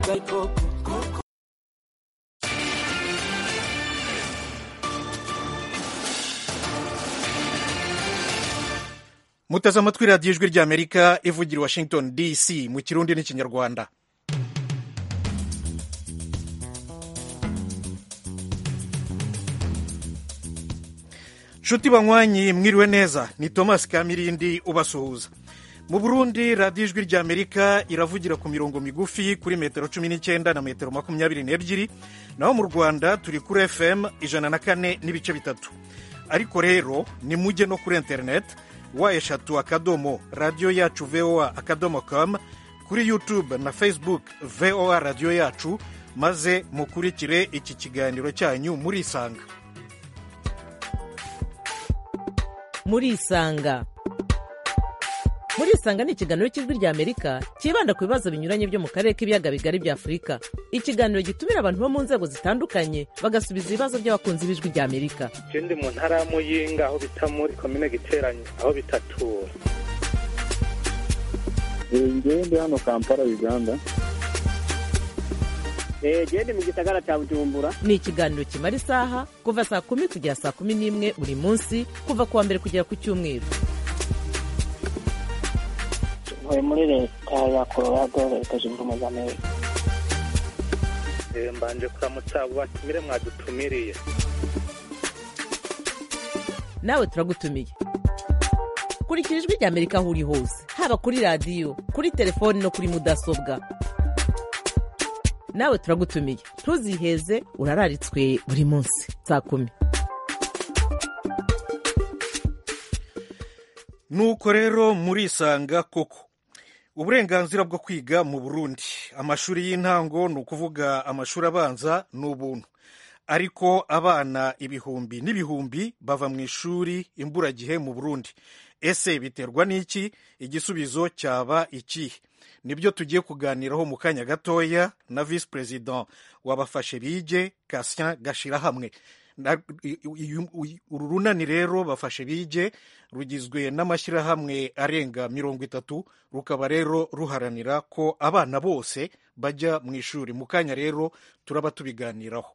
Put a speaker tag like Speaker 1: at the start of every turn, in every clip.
Speaker 1: muteze amatwi radiyo ijwi ry'amerika ivugira i washington dc mu kirundi n'ikinyarwanda nshuti banywanyi mwiriwe neza ni thomas kamirindi ubasuhuza mu burundi radiyo ijwi ry'amerika iravugira ku mirongo migufi kuri metero cumi n'icyenda na metero makumyabiri n'ebyiri naho mu rwanda turi kuri fm ijana na kane n'ibice bitatu ariko rero ni mujye no kuri interineti wa eshatu akadomo radiyo yacu voa akadomo com kuri youtube na facebook voa radiyo yacu maze mukurikire iki kiganiro cyanyu murisanga
Speaker 2: murisanga murisanga ni ikiganiro cy'ijwi ry'amerika cyibanda ku bibazo binyuranye byo mu karere k'ibiyaga bigari bya afurika ikiganiro gitumira abantu bo mu nzego zitandukanye bagasubiza ibibazo by'abakunzi b'ijwi ry'amerika
Speaker 3: ndi mu ntara ya muyinga aho bita muri komine giteranye aho bitatura
Speaker 4: ngewe ndi hano kampala uganda
Speaker 5: gende mu gisagara cya bujumbura
Speaker 2: ni ikiganiro kimara isaha kuva saa kumi kugera saa kumi n'imwe buri munsi kuva ku wa mbere kugera ku cyumweru
Speaker 5: ntuye muri leta ya colorado leta zunze ubumwe za amerika
Speaker 3: mbanje kuramutsa abo batumire mwadutumiriye
Speaker 2: nawe turagutumiye kurikira ijwi ry'amerika aho uri hose haba kuri radiyo kuri telefoni no kuri mudasobwa nawe turagutumiye ntuziheze urararitswe buri munsi saa kumi
Speaker 1: nuko rero murisanga koko uburenganzira bwo kwiga mu burundi amashuri y'intango ni ukuvuga amashuri abanza ni ubuntu ariko abana ibihumbi n'ibihumbi bava mu ishuri imburagihe mu burundi ese biterwa n'iki igisubizo cyaba ikihe nibyo tugiye kuganiraho mu kanya gatoya na visi perezida wabafashe bige kasya gashirahamwe uru runani rero bafashe bige rugizwe n'amashyirahamwe arenga mirongo itatu rukaba rero ruharanira ko abana bose bajya mu ishuri mu kanya rero turaba tubiganiraho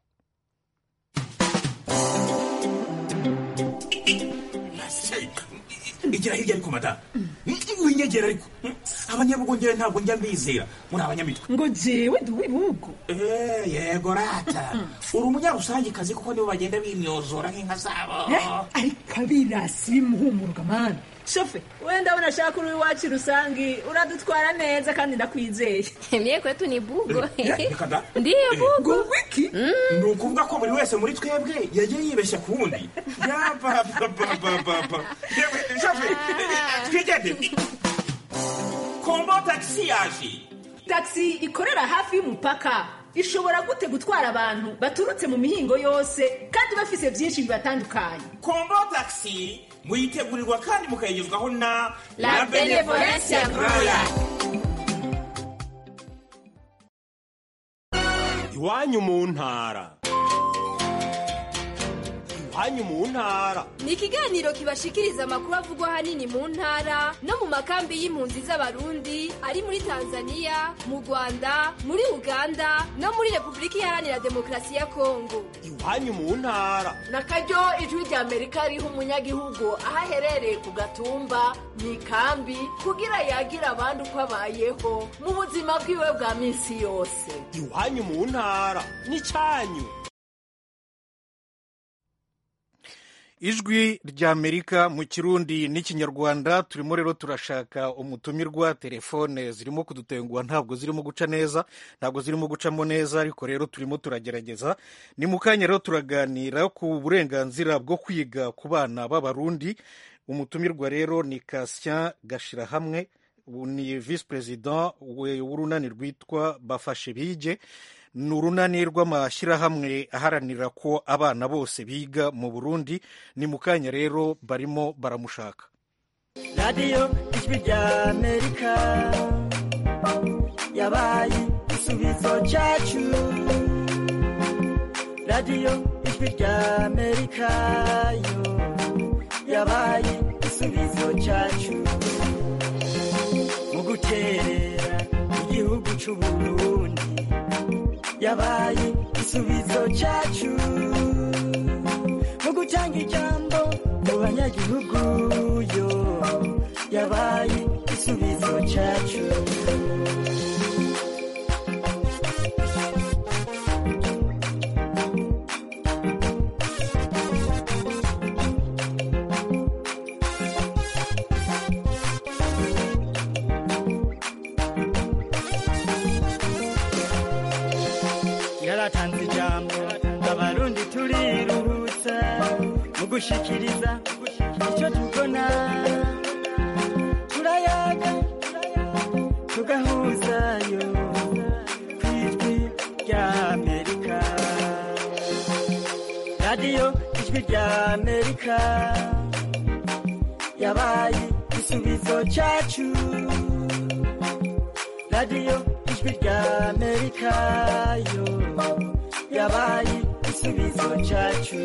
Speaker 6: igira hirya ariko madamu winyegera ariko abanyabugongera ntabwo njya mbizera muri abanyamitwe
Speaker 7: ngo jewe ndi uw'ibihugu
Speaker 6: yego rata uri umunyarusangikazi kuko nibo bagenda bimyozora nk'inka zabo
Speaker 7: ariko abirasi bimuhumuruka mani
Speaker 8: shofe wenda abona ashaka uri iwacu rusangi uradutwara neza kandi ndakwizeye
Speaker 9: mie kwetu ni bugo
Speaker 6: reka da
Speaker 9: ndiyo bugo
Speaker 7: wiki
Speaker 6: ni ukuvuga ko buri wese muri twebwe yagiye yibeshya ku wundi yapapapapapa shofe twigende kombo tagisi yaje
Speaker 8: tagisi ikorera hafi y'umupaka ishobora gute gutwara abantu baturutse mu mihingo yose kandi bafise byinshi bibatandukanye
Speaker 6: kombo tagisi muyitegurirwa kandi mukayigezwaho na
Speaker 9: La Benevolencia Royal.
Speaker 10: iwanyu mu ntara iwanyu mu ntara
Speaker 9: ni ikiganiro kibashikiriza amakuru avugwa ahanini mu ntara no mu makambi y'impunzi z'abarundi ari muri tanzania mu rwanda muri uganda no muri repubulika iharanira demokarasi ya kongo
Speaker 10: iwanyu mu ntara
Speaker 8: na karyo ijwi rya amerika riha umunyagihugu aho aherereye ku gatumba mu ikambi kugira yagira abandi uko abayeho mu buzima bwiwe bwa minsi yose
Speaker 10: iwanyu mu ntara n'icyanyu
Speaker 1: ijwi ry'amerika mu kirundi n'ikinyarwanda turimo rero turashaka umutumirwa telefone zirimo kudutenguha ntabwo zirimo guca neza ntabwo zirimo gucamo neza ariko rero turimo turagerageza ni mu kanya rero turaganira ku burenganzira bwo kwiga ku bana b'abarundi umutumirwa rero ni kasya gashirahamwe ni visi perezida w'urunani rwitwa bafashe bige ni urunani rw'amashyirahamwe aharanira ko abana bose biga mu burundi ni mu kanya rero barimo baramushaka
Speaker 11: radiyo ijwi rya amerika yabaye igisubizo cyacu radiyo ijwi rya amerika yo yabaye igisubizo cyacu mu guterera igihugu cy'uburundi yabaye igisubizo cyacu mu gutanga ijambo mu banyagihugu yo yabaye igisubizo cyacu yaratanze ijambo abarundi turiruhutsa mu gushikiriza icyo tubona turayaga tugahuzayo ku ijwi rya amerika radiyo ijwi rya amerika yabaye igisubizo cyacu radiyo ijwi rya amerika yo yabaye igisubizo cyacu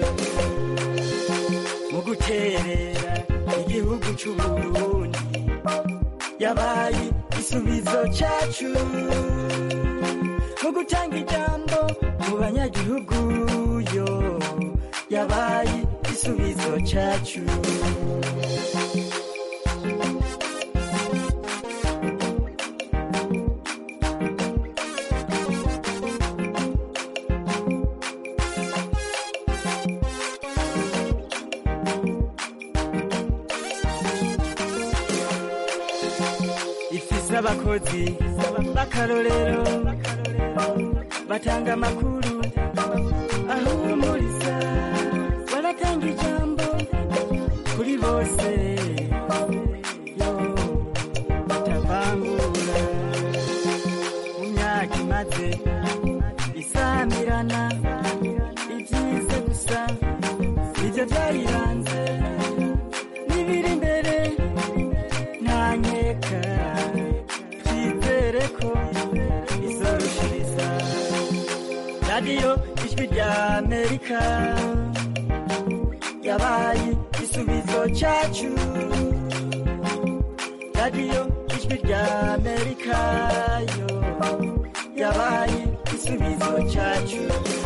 Speaker 11: mu guterera igihugu cy'u Burundi yabaye igisubizo cyacu mu gutanga ijambo mu banyagihugu yo yabaye igisubizo cyacu ifise abakozi b'akarorero batanga amakuru ahumuriza baratanga ijambo kuri bose yo batavangura mu myaka imaze isamirana ibyiza gusa nibyo byayiranze n'ibiri imbere ntanyeka twizere ko izorushiriza radiyo ijwi rya amerika yabaye igisubizo cyacu radiyo ijwi rya amerika yo yabaye igisubizo cyacu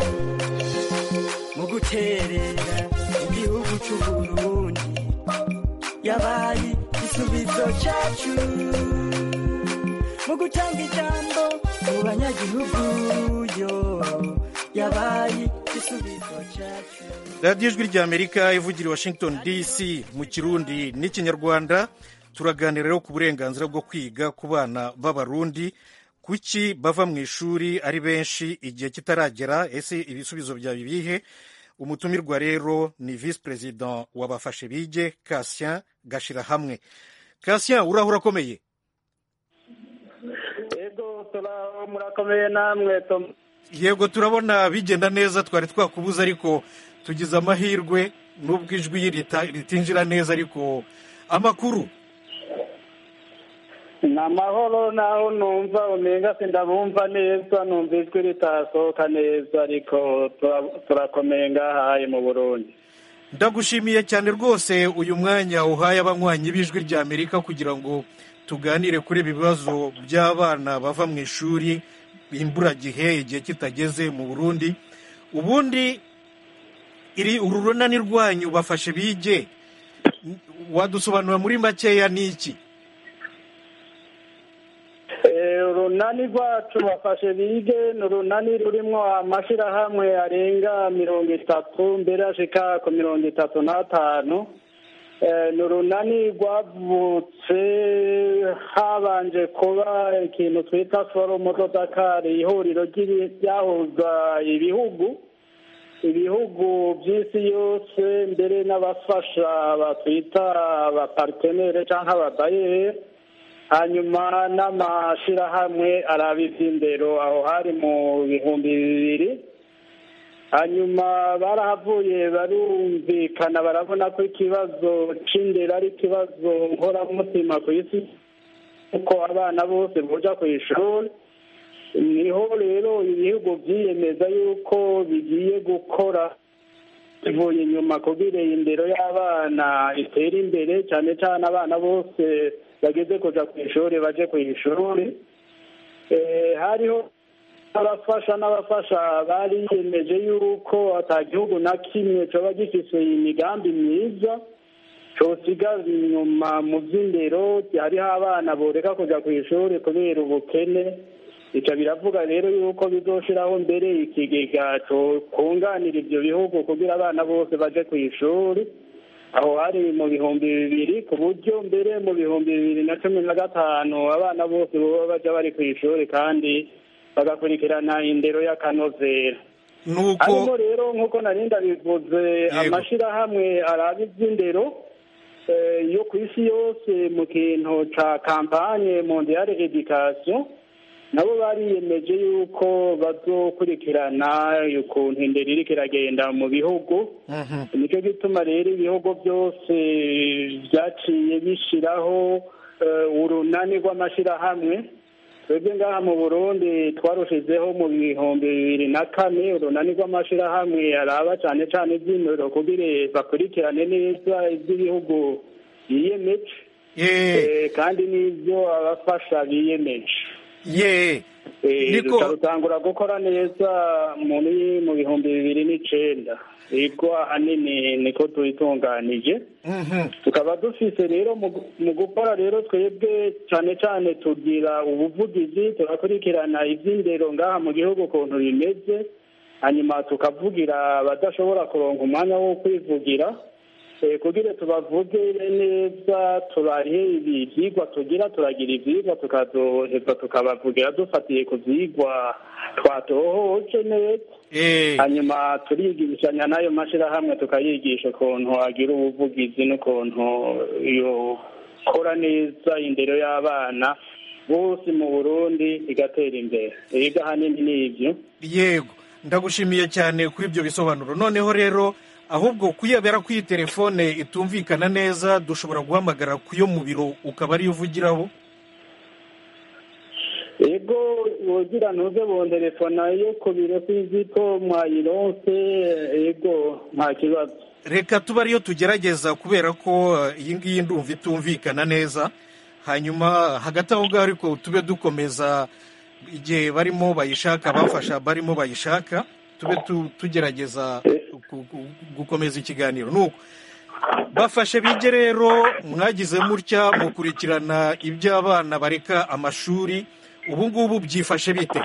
Speaker 11: mu guterera igihugu cy'u burundi yabaye igisubizo cyacu mu gutanga ijambo mu banyagihugu yo yabaye igisubizo cyacu
Speaker 1: radiyo ijwi rya amerika ivugira i washington dc mu kirundi n'ikinyarwanda turaganira rero ku burenganzira bwo kwiga ku bana b'abarundi kuki bava mu ishuri ari benshi igihe kitaragera ese ibisubizo byaba ibihe umutumirwa rero ni visi perezida wabafashe bige kasien gashira hamwe kasien urahura akomeye
Speaker 4: yego turaho murakomeye namwe Tom.
Speaker 1: yego turabona bigenda neza twari twakubuza ariko tugize amahirwe n'ubwo ijwi rita- ritinjira neza ariko amakuru
Speaker 4: ni amahoro naho numva umenga sindabumva neza numva ijwi ritasohoka neza ariko tura- turakomeye ngahaye mu burundi
Speaker 1: ndagushimiye cyane rwose uyu mwanya uhaye abanywanyi b'ijwi rya amerika kugira ngo tuganire kuri ibi bibazo by'abana bava mu ishuri imburagihe igihe kitageze mu burundi ubundi iri uru runani rwanyu bafashe bige wadusobanura muri makeya ni iki
Speaker 4: Eh, urunani rwacu bafashe bige ni urunani rurimo amashyirahamwe arenga mirongo itatu mbere ashika ku mirongo itatu n'atanu Eh, ni urunani rwavutse habanje kuba ikintu twita forumu do dakari ihuriro ry'ibi- ryahuza ibihugu ibihugu by'isi yose mbere n'abafasha batwita abaparitenere cyangwa ababayeri hanyuma n'amashyirahamwe araba iby'indero aho hari mu bihumbi bibiri hanyuma barahavuye barumvikana barabona ko ikibazo c'indero ari ikibazo nkoramutima ku isi kuko abana bose boja ku ishuri niho rero ibihugu byiyemeza yuko bigiye gukora bivuye inyuma kugira indero y'abana itere imbere cyane cyane abana bose bageze kuja ku ishuri baje ku ishuri Eh, hariho abafasha n'abafasha bariyemeje yuko ata gihugu na kimwe coba gifise imigambi myiza cosigaza inyuma mu vy'indero hariho abana boreka kuja kw'ishuri kubera ubukene ico biravuga rero yuko bizoshiraho mbere ikigega kunganira ivyo bihugu kugira abana bose baje kw'ishuri aho hari mu bihumbi bibiri ku buryo mbere mu bihumbi bibiri na cumi na gatanu abana bose boba baja bari kw'ishuri kandi bagakurikirana indero y'akanovera
Speaker 1: nuko
Speaker 4: harimo rero nk'uko nari ndabivuze amashirahamwe araba ivy'indero eh, yo ku isi yose mu kintu ca kampanye mondiale education nabo bariyemeje yuko bazokurikirana ukuntu indero iriko iragenda mu bihugu nicyo gituma rero ibihugu byose byaciye bishiraho eh, urunani rw'amashirahamwe twebwe ngaha mu burundi twarushizeho mu bihumbi bibiri na kane urunani rw'amashirahamwe araba cane cane ivy'indero kugira bakurikirane neza ivy'ibihugu biyemeje Eh, kandi n'ivyo abafasha biyemeje
Speaker 1: ye
Speaker 4: niko rutangura gukora neza muri mu bihumbi bibiri n'icenda ego ahanini niko tuyitunganije tukaba dufise rero mu gu- mu gukora rero twebwe cane cane tugira ubuvugizi turakurikirana ivy'indero ngaha mu gihugu ukuntu bimeze hanyuma tukavugira abadashobora kuronka umwanya wo kwivugira Eh, kugira tubavugire neza turahe ibi vyigwa tugira turagira ivyigwa tukazoheza tukabavugira dufatiye ku vyigwa twatohoje neza hanyuma turigishanya n'ayo mashirahamwe tukayigisha ukuntu agira ubuvugizi n'ukuntu yokora neza indero y'abana bose mu burundi igatera imbere ega ahanini ni ivyo
Speaker 1: yego ndagushimiye cyane kuri ibyo bisobanuro noneho rero ahubwo kuyabera ko iyi telefone itumvikana neza dushobora guhamagara ku yo mu biro ukaba ariyo uvugiraho
Speaker 4: ego wogira ntuze bontelefona yo ku biro sinzi ko mwayironse ego nta kibazo
Speaker 1: reka tuba ariyo tugerageza kubera ko eh, iyi ngiyi ndumva itumvikana neza hanyuma hagati aho ngaho ariko tube dukomeza igihe barimo bayishaka abafasha barimo bayishaka tube tu- tugerageza gu- gu- gukomeza ikiganiro nuko bafashe bige rero mwagize mutya mukurikirana ibyo abana bareka amashuri ubu ngubu byifashe bite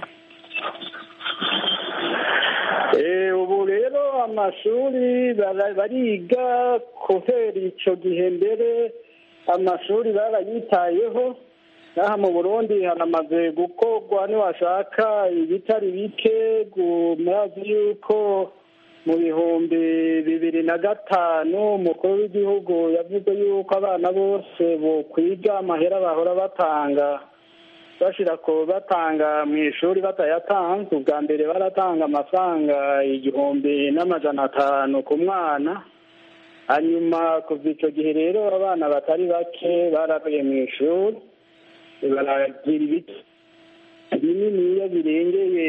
Speaker 4: Eh, ubu rero amashuri bara- bariga kubera ico gihe mbere amashuri barayitayeho naha mu burundi haramaze gukorwa niwashaka ibitari bike gu- murazi yuko mu bihumbi bibiri na gatanu umukuru w'igihugu yavuze yuko abana bose bokwiga amahera bahora batanga bashira ko batanga mu ishuri batayatanze ubwa mbere baratanga amafaranga igihumbi n'amajana atanu ku mwana hanyuma kuva icyo gihe rero abana batari bake baravuye mu ishuri baragira ibiti bininiya birengeye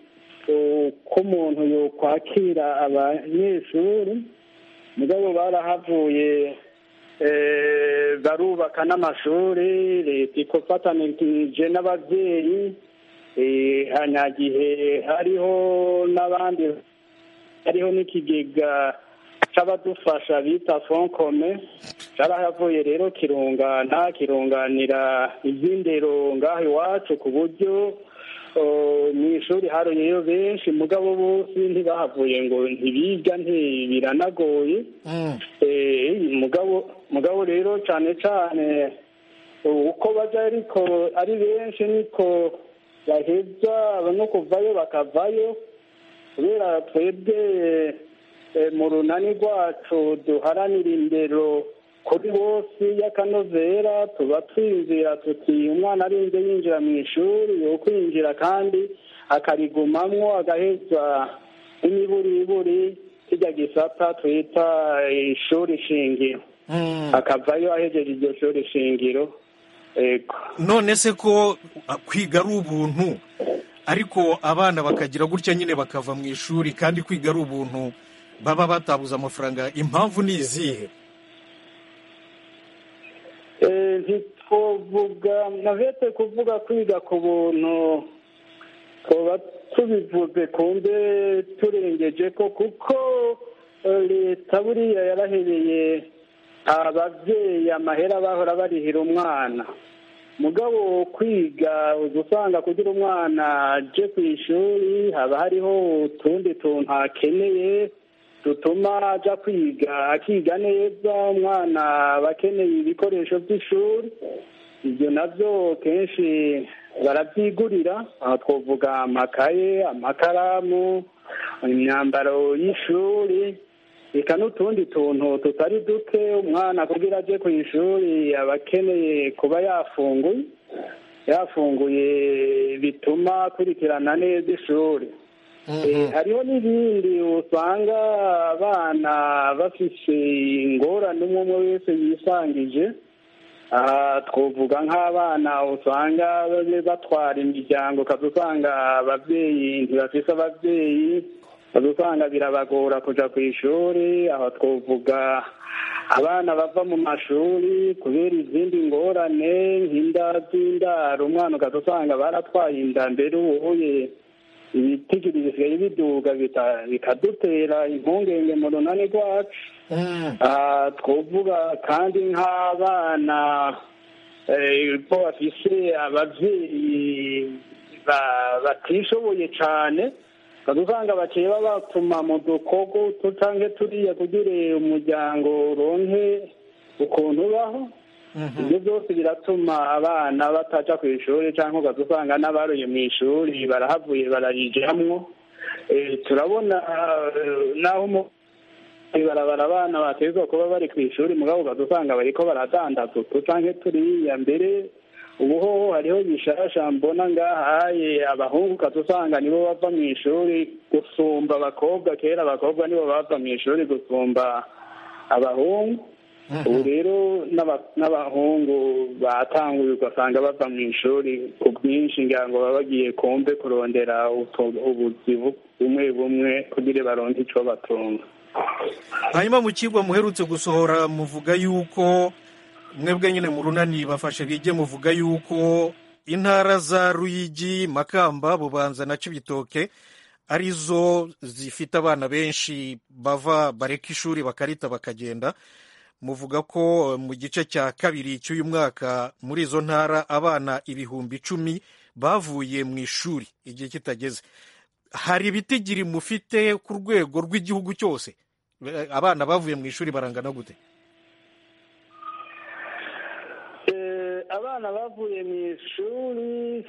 Speaker 4: uko umuntu yokwakira abanyeshuri mugabo barahavuye eh, barubaka n'amashuri leta ikofatanije n'ababyeyi eh, hanyagihe hariho n'abandi hariho n'ikigega c'abadufasha bita fond commun carahavuye rero kirungana kirunganira ivy'indero ngaho iwacu ku buryo mu ishuri haroyeyo benshi mugabo bose ntibahavuye ngo ntibiga ntibiranagoye Eh, mugabo mugabo rero cyane cyane uko baja ariko ari benshi niko baheza no kuvayo bakavayo kubera twebwe eh, mu runani rwacu duharanira indero kuri bose y'akanovera tuba twinjira tuti umwana arinze yinjira mu ishuri yo kwinjira kandi akarigumamwo agaheza n'imiburiburi kijya gisata twita ishuri shingiro akavayo ahejeje iryo shuri shingiro ego
Speaker 1: none se ko ah, kwiga ari ubuntu ariko abana bakagira gutya nyine bakava mu ishuri kandi kwiga ari ubuntu baba batabuze amafaranga impamvu ni izihe
Speaker 4: Eh, ntitwovuga navete kuvuga kwiga ku buntu twoba tubivuze kumbe turengeje ko kuko eh, leta buriya yarahereye ababyeyi amahera bahora barihira umwana mugabo kwiga uza usanga kugira umwana aje ku ishuri haba hariho utundi tuntu akeneye dutuma aja kwiga akiga neza umwana aba akeneye ibikoresho by'ishuri ibyo nabyo kenshi barabyigurira aho twavuga amakaye amakaramu imyambaro y'ishuri reka n'utundi tuntu tutari duke umwana kugira aje ku ishuri aba akeneye kuba yafunguye yafunguye bituma akurikirana neza ishuri Eh, hariho n'ibindi usanga abana bafise ingorane umwe umwe wese yisangije aha twavuga nk'abana usanga babe batwara imiryango ukaza usanga ababyeyi ntibafise ababyeyi ukaza usanga birabagora kuja ku ishuri aho twavuga abana bava mu mashuri kubera izindi ngorane nk'inda z'indaro umwana ukaza usanga baratwaye inda mbere ubuye ibitigiri bisigaye biduga bita- bikadutera impungenge mu runani rwacu aha twavuga kandi nk'abana eh, ko bafise abavyeyi ba- batishoboye cane ukaza usanga baciye babatuma mu dukogo utu canke turiya kugira umuryango uronke ukuntu ubaho ibyo byose biratuma abana bataja ku ishuri cyangwa ukaza usanga n'abaroye mu ishuri barahavuye bararijamwo Eh, turabona eh, naho mu ibarabara abana bategerezwa kuba bari ku ishuri mugabo ukaza usanga bariko baradandaza utu canke turiya mbere ubu hoho hariho bishasha mbona ngahaye abahungu ukaza usanga nibo bava mu ishuri gusumba abakobwa kera abakobwa nibo bava mu ishuri gusumba abahungu ubu rero n'aba- n'abahungu batanguye ugasanga bava mu ishuri ku bwinshi ngira ngo baba bagiye kumbe kurondera utu- ubuzi bu- bumwe bumwe kugira baronke ico batunga
Speaker 1: hanyuma mu kigo muherutse gusohora muvuga yuko mwebwe nyine mu runani bafashe bige muvuga yuko intara za ruyigi makamba bubanza na cibitoke arizo zifite abana benshi bava bareka ishuri bakarita bakagenda muvuga ko eh, mu gice cya kabiri cy'uyu mwaka muri izo ntara abana ibihumbi icumi bavuye mu ishuri igihe kitageze hari ibitigiri mufite ku rwego rw'igihugu cyose Eh, abana bavuye mu ishuri barangana gute
Speaker 4: Eh, abana bavuye mu ishuri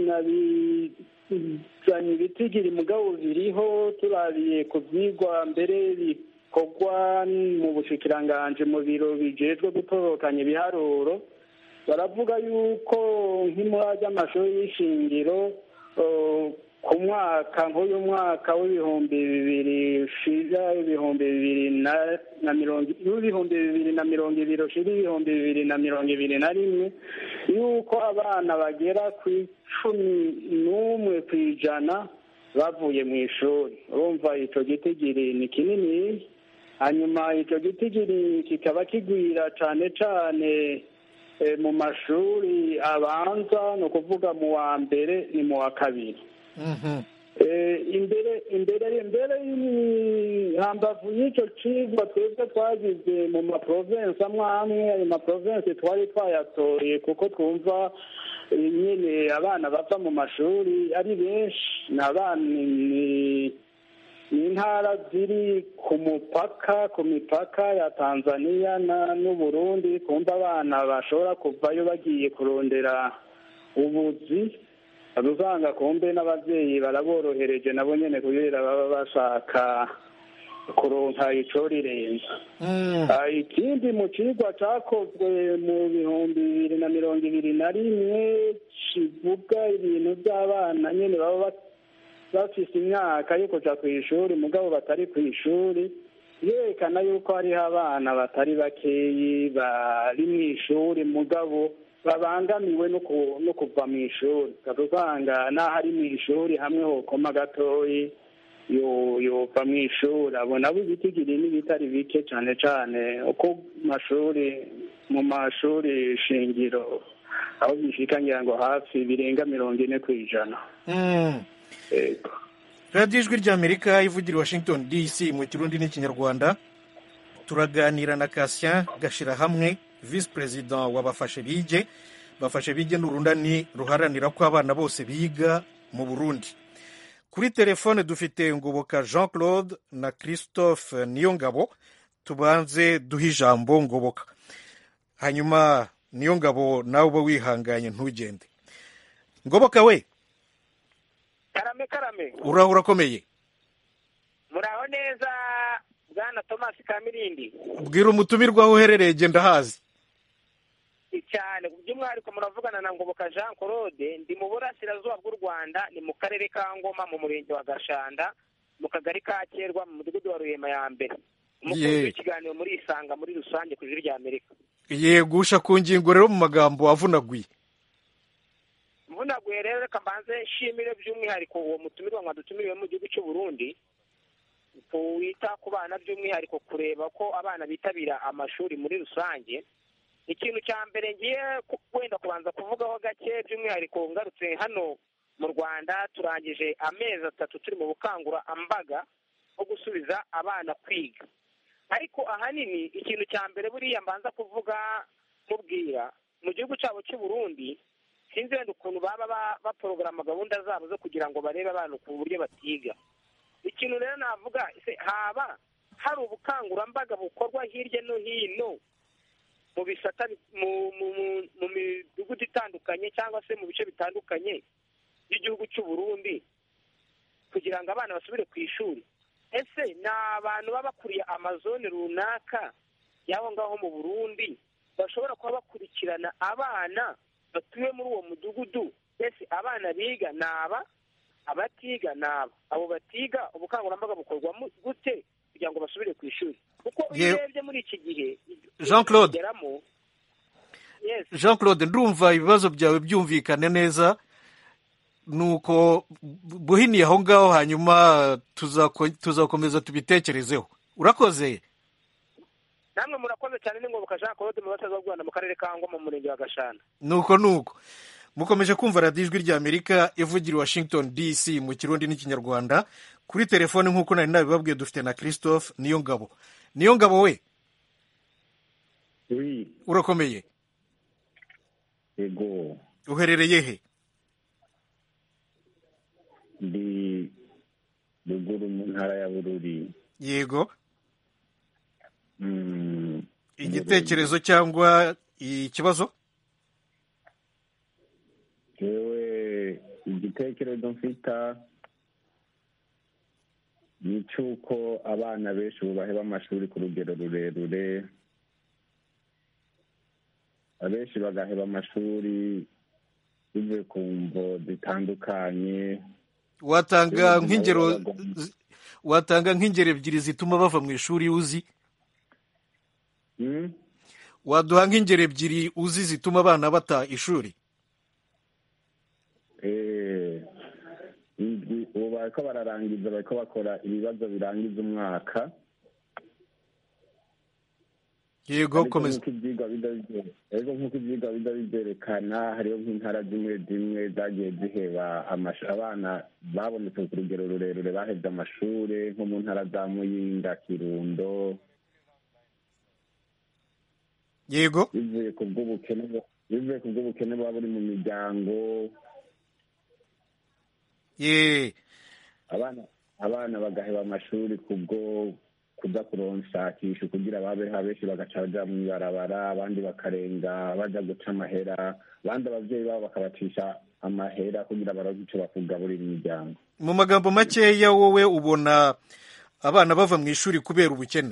Speaker 4: sinabizanye ibitigiri mugabo biriho turabiye ku byigwa mbere bikorwa mu bushikiranganje mu biro bijejwe gutorokanya ibiharuro baravuga yuko nk'imura ry'amashuri y'ishingiro eh, ku mwaka nk'uyu mwaka w'ibihumbi bibiri ushira ibihumbi bibiri na na mirongo w'ibihumbi bibiri na mirongo ibiri ushira ibihumbi bibiri na mirongo ibiri na rimwe yuko abana bagera ku icumi n'umwe ku ijana bavuye mu ishuri urumva ico gitigiri ni kinini hanyuma ico gitigiri kikaba kigwira cane cane eh, mu mashuri abanza ni ukuvuga mu wa mbere ni mu wa kabiri Eh, imbere imbere imbere hambavu y'icyo cigwa twebwe twagize mu maprovensi amwe amwe ayo maprovensi twari twayatoye kuko twumva eh, nyine abana bava mu mashuri ari benshi ni abana ni- ni intara ziri ku mupaka ku mipaka ya tanzania na- n'uburundi kumva abana bashobora kuvayo bagiye kurondera ubuzi uba usanga kumbe n'ababyeyi baraborohereje nabo nyine kubera baba bashaka kuronka ico rirenza Ah, ikindi mu cigwa cakozwe mu bihumbi bibiri na mirongo ibiri na rimwe kivuga ibintu by'abana nyine baba ba- bafise imyaka yo kuja ku ishuri mugabo batari ku ishuri yerekana yuko hariho abana batari bakeyi bari mu ishuri mugabo babangamiwe no ku- no kuva mu ishuri ukaba usanga n'aho ari mu ishuri hamwe hokoma gatoyi yo- yova mu ishuri abo nabo ibitigiri n'ibitari bike cane cane uko mu mashuri mu mashuri shingiro aho bishika ngira ngo hafi birenga mirongo ine ku ijana
Speaker 1: Mm. radiyo ijwi ry'amerika ivugira i washington dc mu kirundi n'ikinyarwanda turaganira na kasien gashirahamwe visi perezida wa bafashe bige bafashe bige ni urunani ruharanira ko abana bose biga mu burundi kuri telefone dufite ngoboka jean claude na christophe niyongabo tubanze duhe ijambo ngoboka hanyuma niyongabo nawe uba wihanganye ntugende ngoboka we
Speaker 12: karame karame
Speaker 1: uraho urakomeye
Speaker 12: muraho neza bwana thomas kamirindi
Speaker 1: bwira umutumirwa aho uherereye genda hazi
Speaker 12: cyane by'umwihariko muravugana na ngoboka jean claude ndi mu burasirazuba bw'u rwanda ni mu karere ka ngoma mu murenge wa gashanda mu kagari ka kerwa mu mudugudu wa ruhema ya mbere umukunzi
Speaker 1: Ye.
Speaker 12: w'ikiganiro muri isanga muri rusange ku ijwi rya amerika
Speaker 1: yegusha ku ngingo rero mu magambo avunaguye
Speaker 12: mvunaguye rero reka mbanze nshimire by'umwihariko uwo mutumirwa mwadutumiriwe mu gihugu cy'u burundi wita ku bana by'umwihariko kureba ko abana bitabira amashuri muri rusange ikintu cya mbere ngiye ku- wenda kubanza kuvugaho gake by'umwihariko ngarutse hano mu rwanda turangije amezi atatu turi mu bukangurambaga bwo gusubiza abana kwiga ariko ahanini ikintu cya mbere buriya mbanza kuvuga mubwira mu gihugu cyabo cy'u burundi sinzi wenda ukuntu baba ba- baporogaramu gahunda zabo zo kugira ngo barebe abana ku buryo batiga ikintu rero navuga ese haba hari ubukangurambaga bukorwa hirya no hino mu bisata bi- mu mu mu- mu midugudu itandukanye cyangwa se mu bice bitandukanye by'igihugu cy'u Burundi kugira ngo abana basubire ku ishuri ese ni abantu baba bakuriye amazone runaka y'aho ngaho mu burundi bashobora kuba bakurikirana abana batuye muri uwo mudugudu ese abana biga ni aba abatiga ni aba abo batiga ubukangurambaga bukorwa mu- gute kugira ngo basubire ku ishuri kuko iyo
Speaker 1: Ye-
Speaker 12: urebye muri iki gihe
Speaker 1: Jean Claude.
Speaker 12: bigeramo, yes
Speaker 1: jean claude ndumva ibibazo byawe byumvikane neza nuko bu- buhiniye aho ngaho hanyuma tuzako- tuzakomeza tubitekerezeho urakoze
Speaker 12: namwe murakoze cyane n'ingoboka jean claude mu basaza b'u rwanda mu karere ka ngoma mu murenge wa gashana
Speaker 1: nuko nuko mukomeje kumva radiyo ijwi ry'amerika ivugira i washington dc mu kirundi n'ikinyarwanda kuri telefone nk'uko nari nabibabwiye dufite na christophe niyo ngabo niyo ngabo we urakomeye
Speaker 13: yego
Speaker 1: uherereye he
Speaker 13: ndi ruguru mu ntara ya bururi
Speaker 1: yego
Speaker 13: Mm,
Speaker 1: igitekerezo cyangwa ikibazo
Speaker 13: jewe igitekerezo mfita ni cy'uko abana benshi ubu baheba amashuri ku rugero rurerure abenshi bagaheba amashuri bivuye ku mvo zitandukanye
Speaker 1: watanga nk'ingero zi- watanga nk'ingero ebyiri zituma bava mu ishuri uzi
Speaker 13: Mm?
Speaker 1: waduha nk'ingero ebyiri uzi zituma abana bata ishuri
Speaker 13: Eh, indwi- ubu bariko bararangiza bariko bakora ibibazo birangiza umwaka
Speaker 1: yego
Speaker 13: Ariko
Speaker 1: komeza
Speaker 13: nk'uko ivyigwa biza bivye- ariko nk'uko ivyigwa biza bivyerekana hariho nk'intara zimwe zimwe zagiye ziheba amashu- abana babonetse ku rugero rurerure bahevye amashure nko mu ntara za muyinga kirundo
Speaker 1: yego
Speaker 13: bivuye ku bw'ubukene bu- bivuye ku bw'ubukene buba buri mu miryango
Speaker 1: ye
Speaker 13: abana abana bagaheba amashuri kubwo kuza kuronshakisha kugira babe benshi bagaca baja mw'ibarabara abandi bakarenga baja guca amahera abandi abavyeyi babo bakabacisha amahera kugira baronke ico bakugaburira imiryango
Speaker 1: mu magambo makeya wowe ubona abana bava mu ishuri kubera ubukene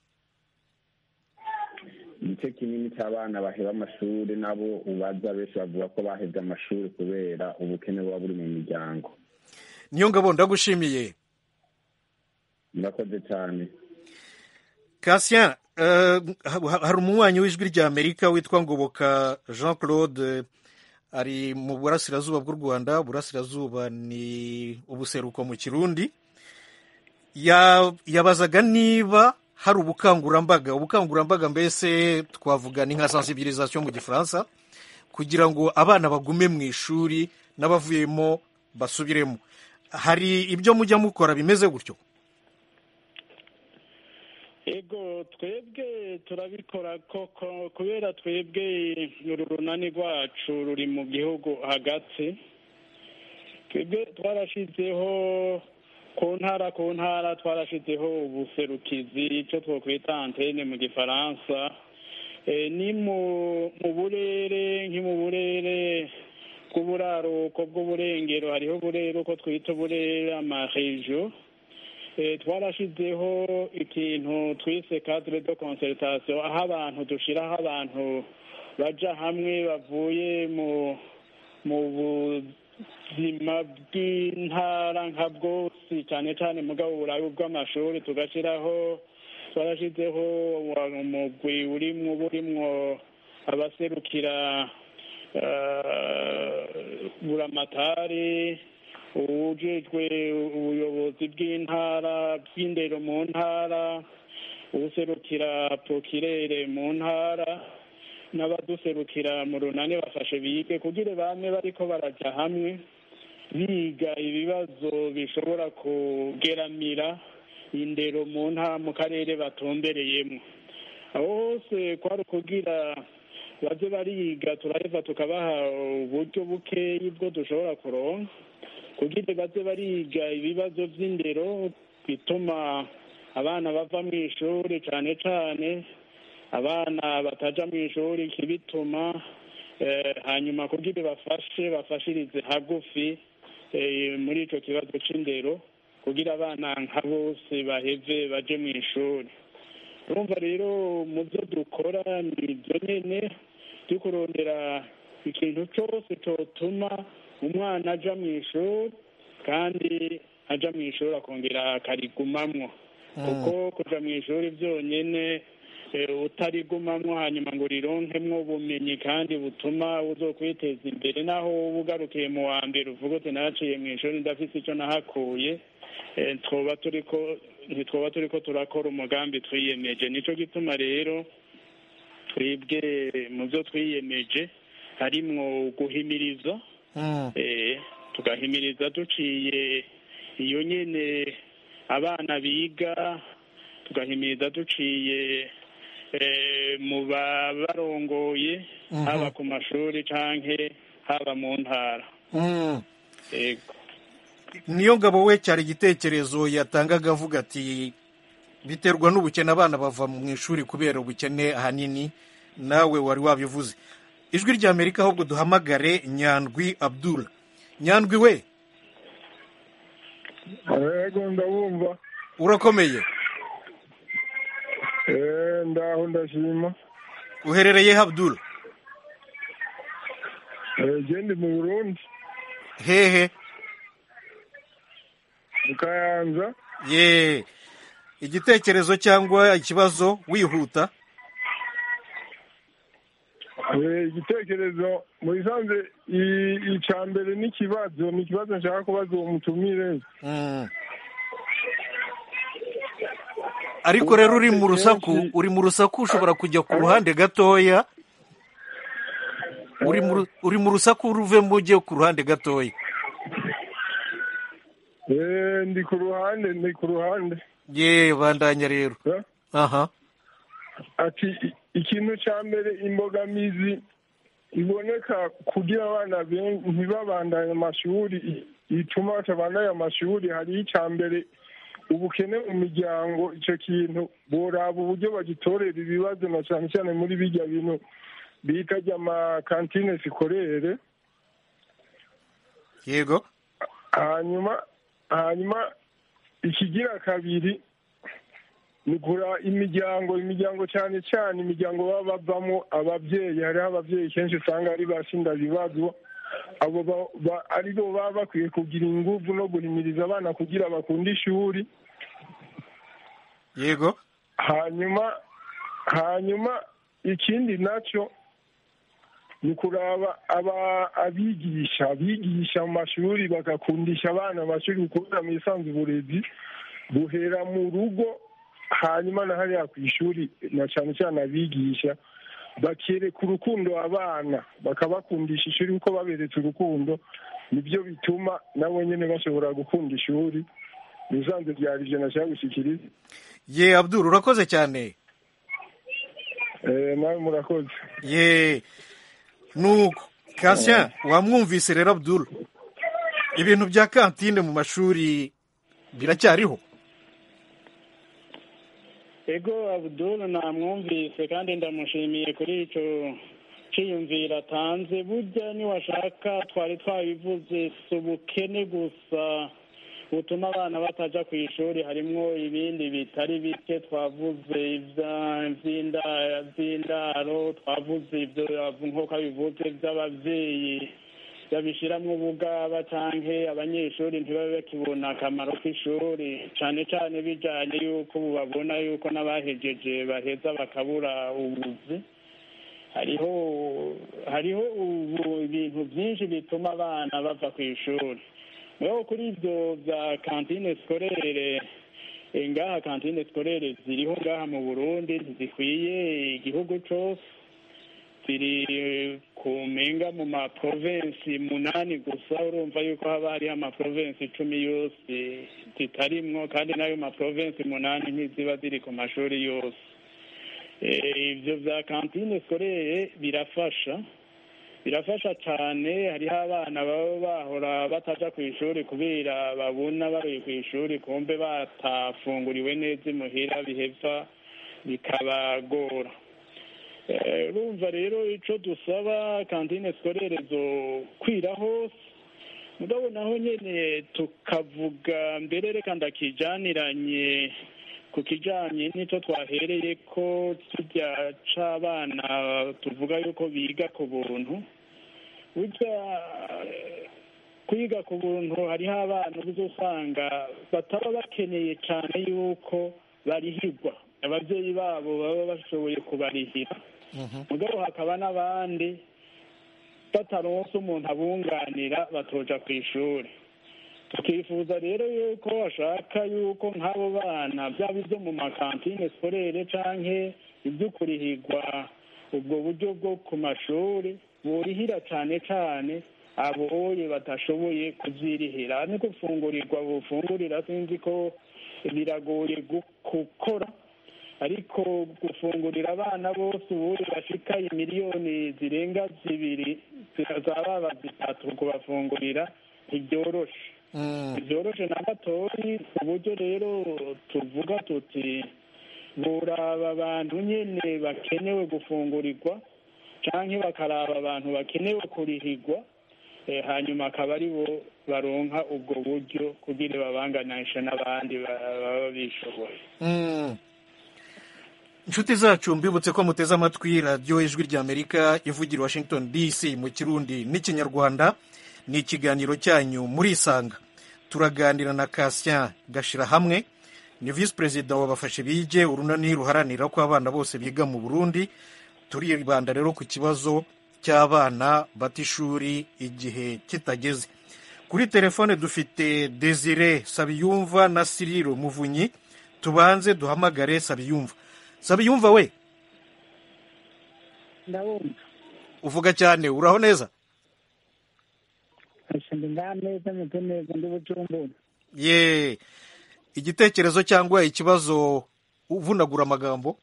Speaker 13: igice kinini c'abana baheba amashuri nabo ubaza benshi bavuga ko bahevye amashuri kubera ubukene buba buri mu miryango
Speaker 1: niyo ngabo ndagushimiye
Speaker 13: murakoze cane
Speaker 1: kasien eh, ha- hari umunywanyi w'ijwi ry'amerika witwa ngoboka jean claude ari mu burasirazuba bw'u rwanda burasirazuba ni ubuseruko mu kirundi Ya- yabazaga niba hari ubukangurambaga ubukangurambaga mbese twavuga ni nka sensibilisation mu gifaransa kugira ngo abana bagume mu ishuri n'abavuyemo basubiremo hari ibyo mujya mukora bimeze gutyo
Speaker 4: ego twebwe turabikora koko kubera twebwe uru runani rwacu ruri mu gihugu hagati twebwe twarashyizeho ku ntara ku ntara twarashyizeho ubuserukizi icyo twakwita antene mu gifaransa Eh, ni mu mu burere nki mu burere bw'uburaruko bw'uburengero hariho uburere uko twita uburere amarejo Eh, twarashyizeho ikintu twise cadre de concertation aho abantu dushiraho abantu baja hamwe bavuye mu mu buzima bw'intara nka bwose cyane cyane mugabo uburayi bw'amashuri tugashyiraho twarashyizeho umugwi urimwo burimwo abaserukira eh, buramatari uwujejwe ubuyobozi bw'intara bw'indero mu ntara uwuserukira prokirere mu ntara n'abaduserukira mu runani bafashe bige kugira bame bariko baraja hamwe biga ibibazo bishobora kugeramira indero mu ntara mu karere batumbereyemo aho hose kwari ukugira baze bariga turaheza tukabaha uburyo bukeyi bwo dushobora kuronka kugira baze bariga ibibazo by'indero bituma abana bava mu ishuri cyane cyane abana bataja mu ishuri kibituma eh, hanyuma kugira bafashe bafashirize hagufi eh, muri ico kibazo c'indero kugira abana nka bose baheve baje mu ishuri urumva rero mu byo dukora ni ibyo nyene byo kurondera ikintu cyose cyotuma umwana aja mu ishuri kandi aja mu ishuri akongera akarigumamwo kuko kuja mu ishuri byonyene eh, utarigumamwo hanyuma ngo urironkemwo ubumenyi kandi butuma uzokwiteza imbere naho wowe ugarukiye mu wa mbere uvuga uti naciye mu ishuri ndafise ico nahakuye eh, twoba turiko ntitwoba turiko turakora umugambi twiyemeje nico gituma rero twebwe mu byo twiyemeje harimwo guhimiriza eh, tugahimiriza duciye iyo nyene abana biga tugahimiriza duciye eh, mu babarongoye
Speaker 1: Mhm.
Speaker 4: haba ku mashuri canke haba mu ntara
Speaker 1: Mm.
Speaker 4: yego
Speaker 1: niyo ngabo we cyari igitekerezo yatangaga avuga ati biterwa n'ubukene abana bava mu ishuri kubera ubukene ahanini nawe wari wabivuze ijwi rya amerika ahubwo duhamagare nyandwi abdul nyandwi we
Speaker 14: yego ndabumva
Speaker 1: urakomeye
Speaker 14: Eh, ndaho ndashima
Speaker 1: uherereye abdul
Speaker 14: Eh, je ndi mu burundi
Speaker 1: hehe
Speaker 14: mu kayanza
Speaker 1: ye igitekerezo cyangwa ikibazo wihuta
Speaker 14: Eh, igitekerezo mu bisanzwe i- ica mbere n'ikibazo ni ikibazo nshaka kubaza uwo mutumire
Speaker 1: Mm. ariko rero uri mu rusaku uri mu rusaku ushobora kujya ku ruhande gatoya uri mu ru- uri mu rusaku ruvemo ujye ku ruhande gatoya
Speaker 14: Eh, ndi ku ruhande ndi ku ruhande
Speaker 1: ye bandanya rero aha
Speaker 14: ati i- ikintu cya mbere imbogamizi iboneka kugira abana ben- ntibabandanye amashuri i- ituma batabandanya amashuri hariho icya mbere ubukene mu miryango icyo kintu boraba uburyo bagitorera ibibazo na cyane cyane muri bijya bintu bita ry'amakantine sikorere
Speaker 1: yego
Speaker 14: hanyuma hanyuma ikigira kabiri ni kura imiryango imiryango cyane cyane imiryango baba bavamo ababyeyi hariho ababyeyi kenshi usanga ari bashinda bibazo abo ba- ba- ari bo baba bakwiye kugira ingufu no guhimiriza abana kugira bakunde ishuri
Speaker 1: yego
Speaker 14: hanyuma hanyuma ikindi nacyo ni ukuraba aba abigisha abigisha mu mashuri bagakundisha abana amashuri kubera mu isanzwe uburezi buhera mu rugo hanyuma na hariya ku ishuri na cyane cyane abigisha bakereka urukundo abana bakabakundisha ishuri kuko baberetse urukundo nibyo bituma nabo nyine bashobora gukunda ishuri bisanzwe byari ijana nashaka gushyikiriza
Speaker 1: ye abdul urakoze cyane
Speaker 14: Eh, nawe murakoze
Speaker 1: ye nuko kasya wamwumvise rero abdul ibintu bya kantine mu mashuri biracyariho
Speaker 4: ego abudul namwumvise kandi ndamushimiye kuri icyo cyiyumviro atanze burya niwashaka twari twabivuze si ubukene gusa butuma abana batajya ku ishuri harimo ibindi bitari bike twavuze ibya- iby'inda- by'indaro twavuze ibyo nk'uko bivuze by'ababyeyi babishyiramo ubugaba cyangwa abanyeshuri ntibabe bakibona akamaro k'ishuri cyane cyane bijyanye y'uko ubu babona y'uko n'abahejeje baheza bakabura ubuzi hariho hariho ubu ibintu byinshi bituma abana bava ku ishuri rero kuri ibyo bya kantine sikorere eh, ngaha kantine sikorere ziriho ngaha mu burundi ntizikwiye igihugu cyose ziri eh, ku mpinga mu maprovensi munani gusa urumva yuko haba hariho amaprovensi icumi yose zitarimwo kandi n'ayo maprovensi munani ntiziba ziri ku mashuri yose Eh, ibyo bya kantine sikorere birafasha birafasha cyane hariho abana baba bahora bataja ku ishuri kubera babona bari ku ishuri kumbe batafunguriwe neza imuhira biheva bikabagora Eh, urumva rero icyo dusaba kantine sikorere zo kwira hose mugabo naho nyine tukavuga mbere reka ndakijaniranye ku kijanye n'icyo twahereye ko tujya c'abana tuvuga yuko biga ku buntu burya eh, kwiga ku buntu hariho abana uzosanga bataba bakeneye cyane yuko barihirwa ababyeyi babo baba bashoboye kubarihira mugabo hakaba n'abandi bataronse umuntu abunganira batoja ku ishuri tukifuza rero yuko bashaka yuko nk'abo bana byaba ibyo mu makantine sikorere canke ibyo kurihirwa ubwo buryo bwo ku mashuri burihira cane cane aboye batashoboye kuvyirihira ni gufungurirwa bufungurira sinzi ko biragoye gu- gukora ariko gufungurira abana bose ubundi bashika imiliyoni zirenga zibiri zaba zitatu kubafungurira ntibyoroshe byoroshe na gatoyi ku buryo rero tuvuga tuti buraba abantu nyene bakenewe gufungurirwa canke bakaraba abantu bakenewe kurihirwa eh, hanyuma akaba ari bo baronka ubwo buryo kugira babanganishe n'abandi ba- baba bishoboye
Speaker 1: Mm. inshuti zacu mbibutse ko muteze amatwi radiyo ijwi ry'amerika ivugira i washington dc mu kirundi n'ikinyarwanda ni ikiganiro cyanyu murisanga turaganira na kasien gashira hamwe ni visi perezida wa bafashe bige urunani ruharanira ko abana bose biga mu burundi turibanda rero ku kibazo cy'abana bata ishuri igihe kitageze kuri telefone dufite desire sabiyumva na siriro muvunyi tubanze duhamagare sabiyumva sabiyumva we
Speaker 5: ndabumva
Speaker 1: uvuga cyane uraho neza
Speaker 5: ndi ngaha neza meze neza ndi bujumbura
Speaker 1: ye igitekerezo cyangwa ikibazo uvunagura amagambo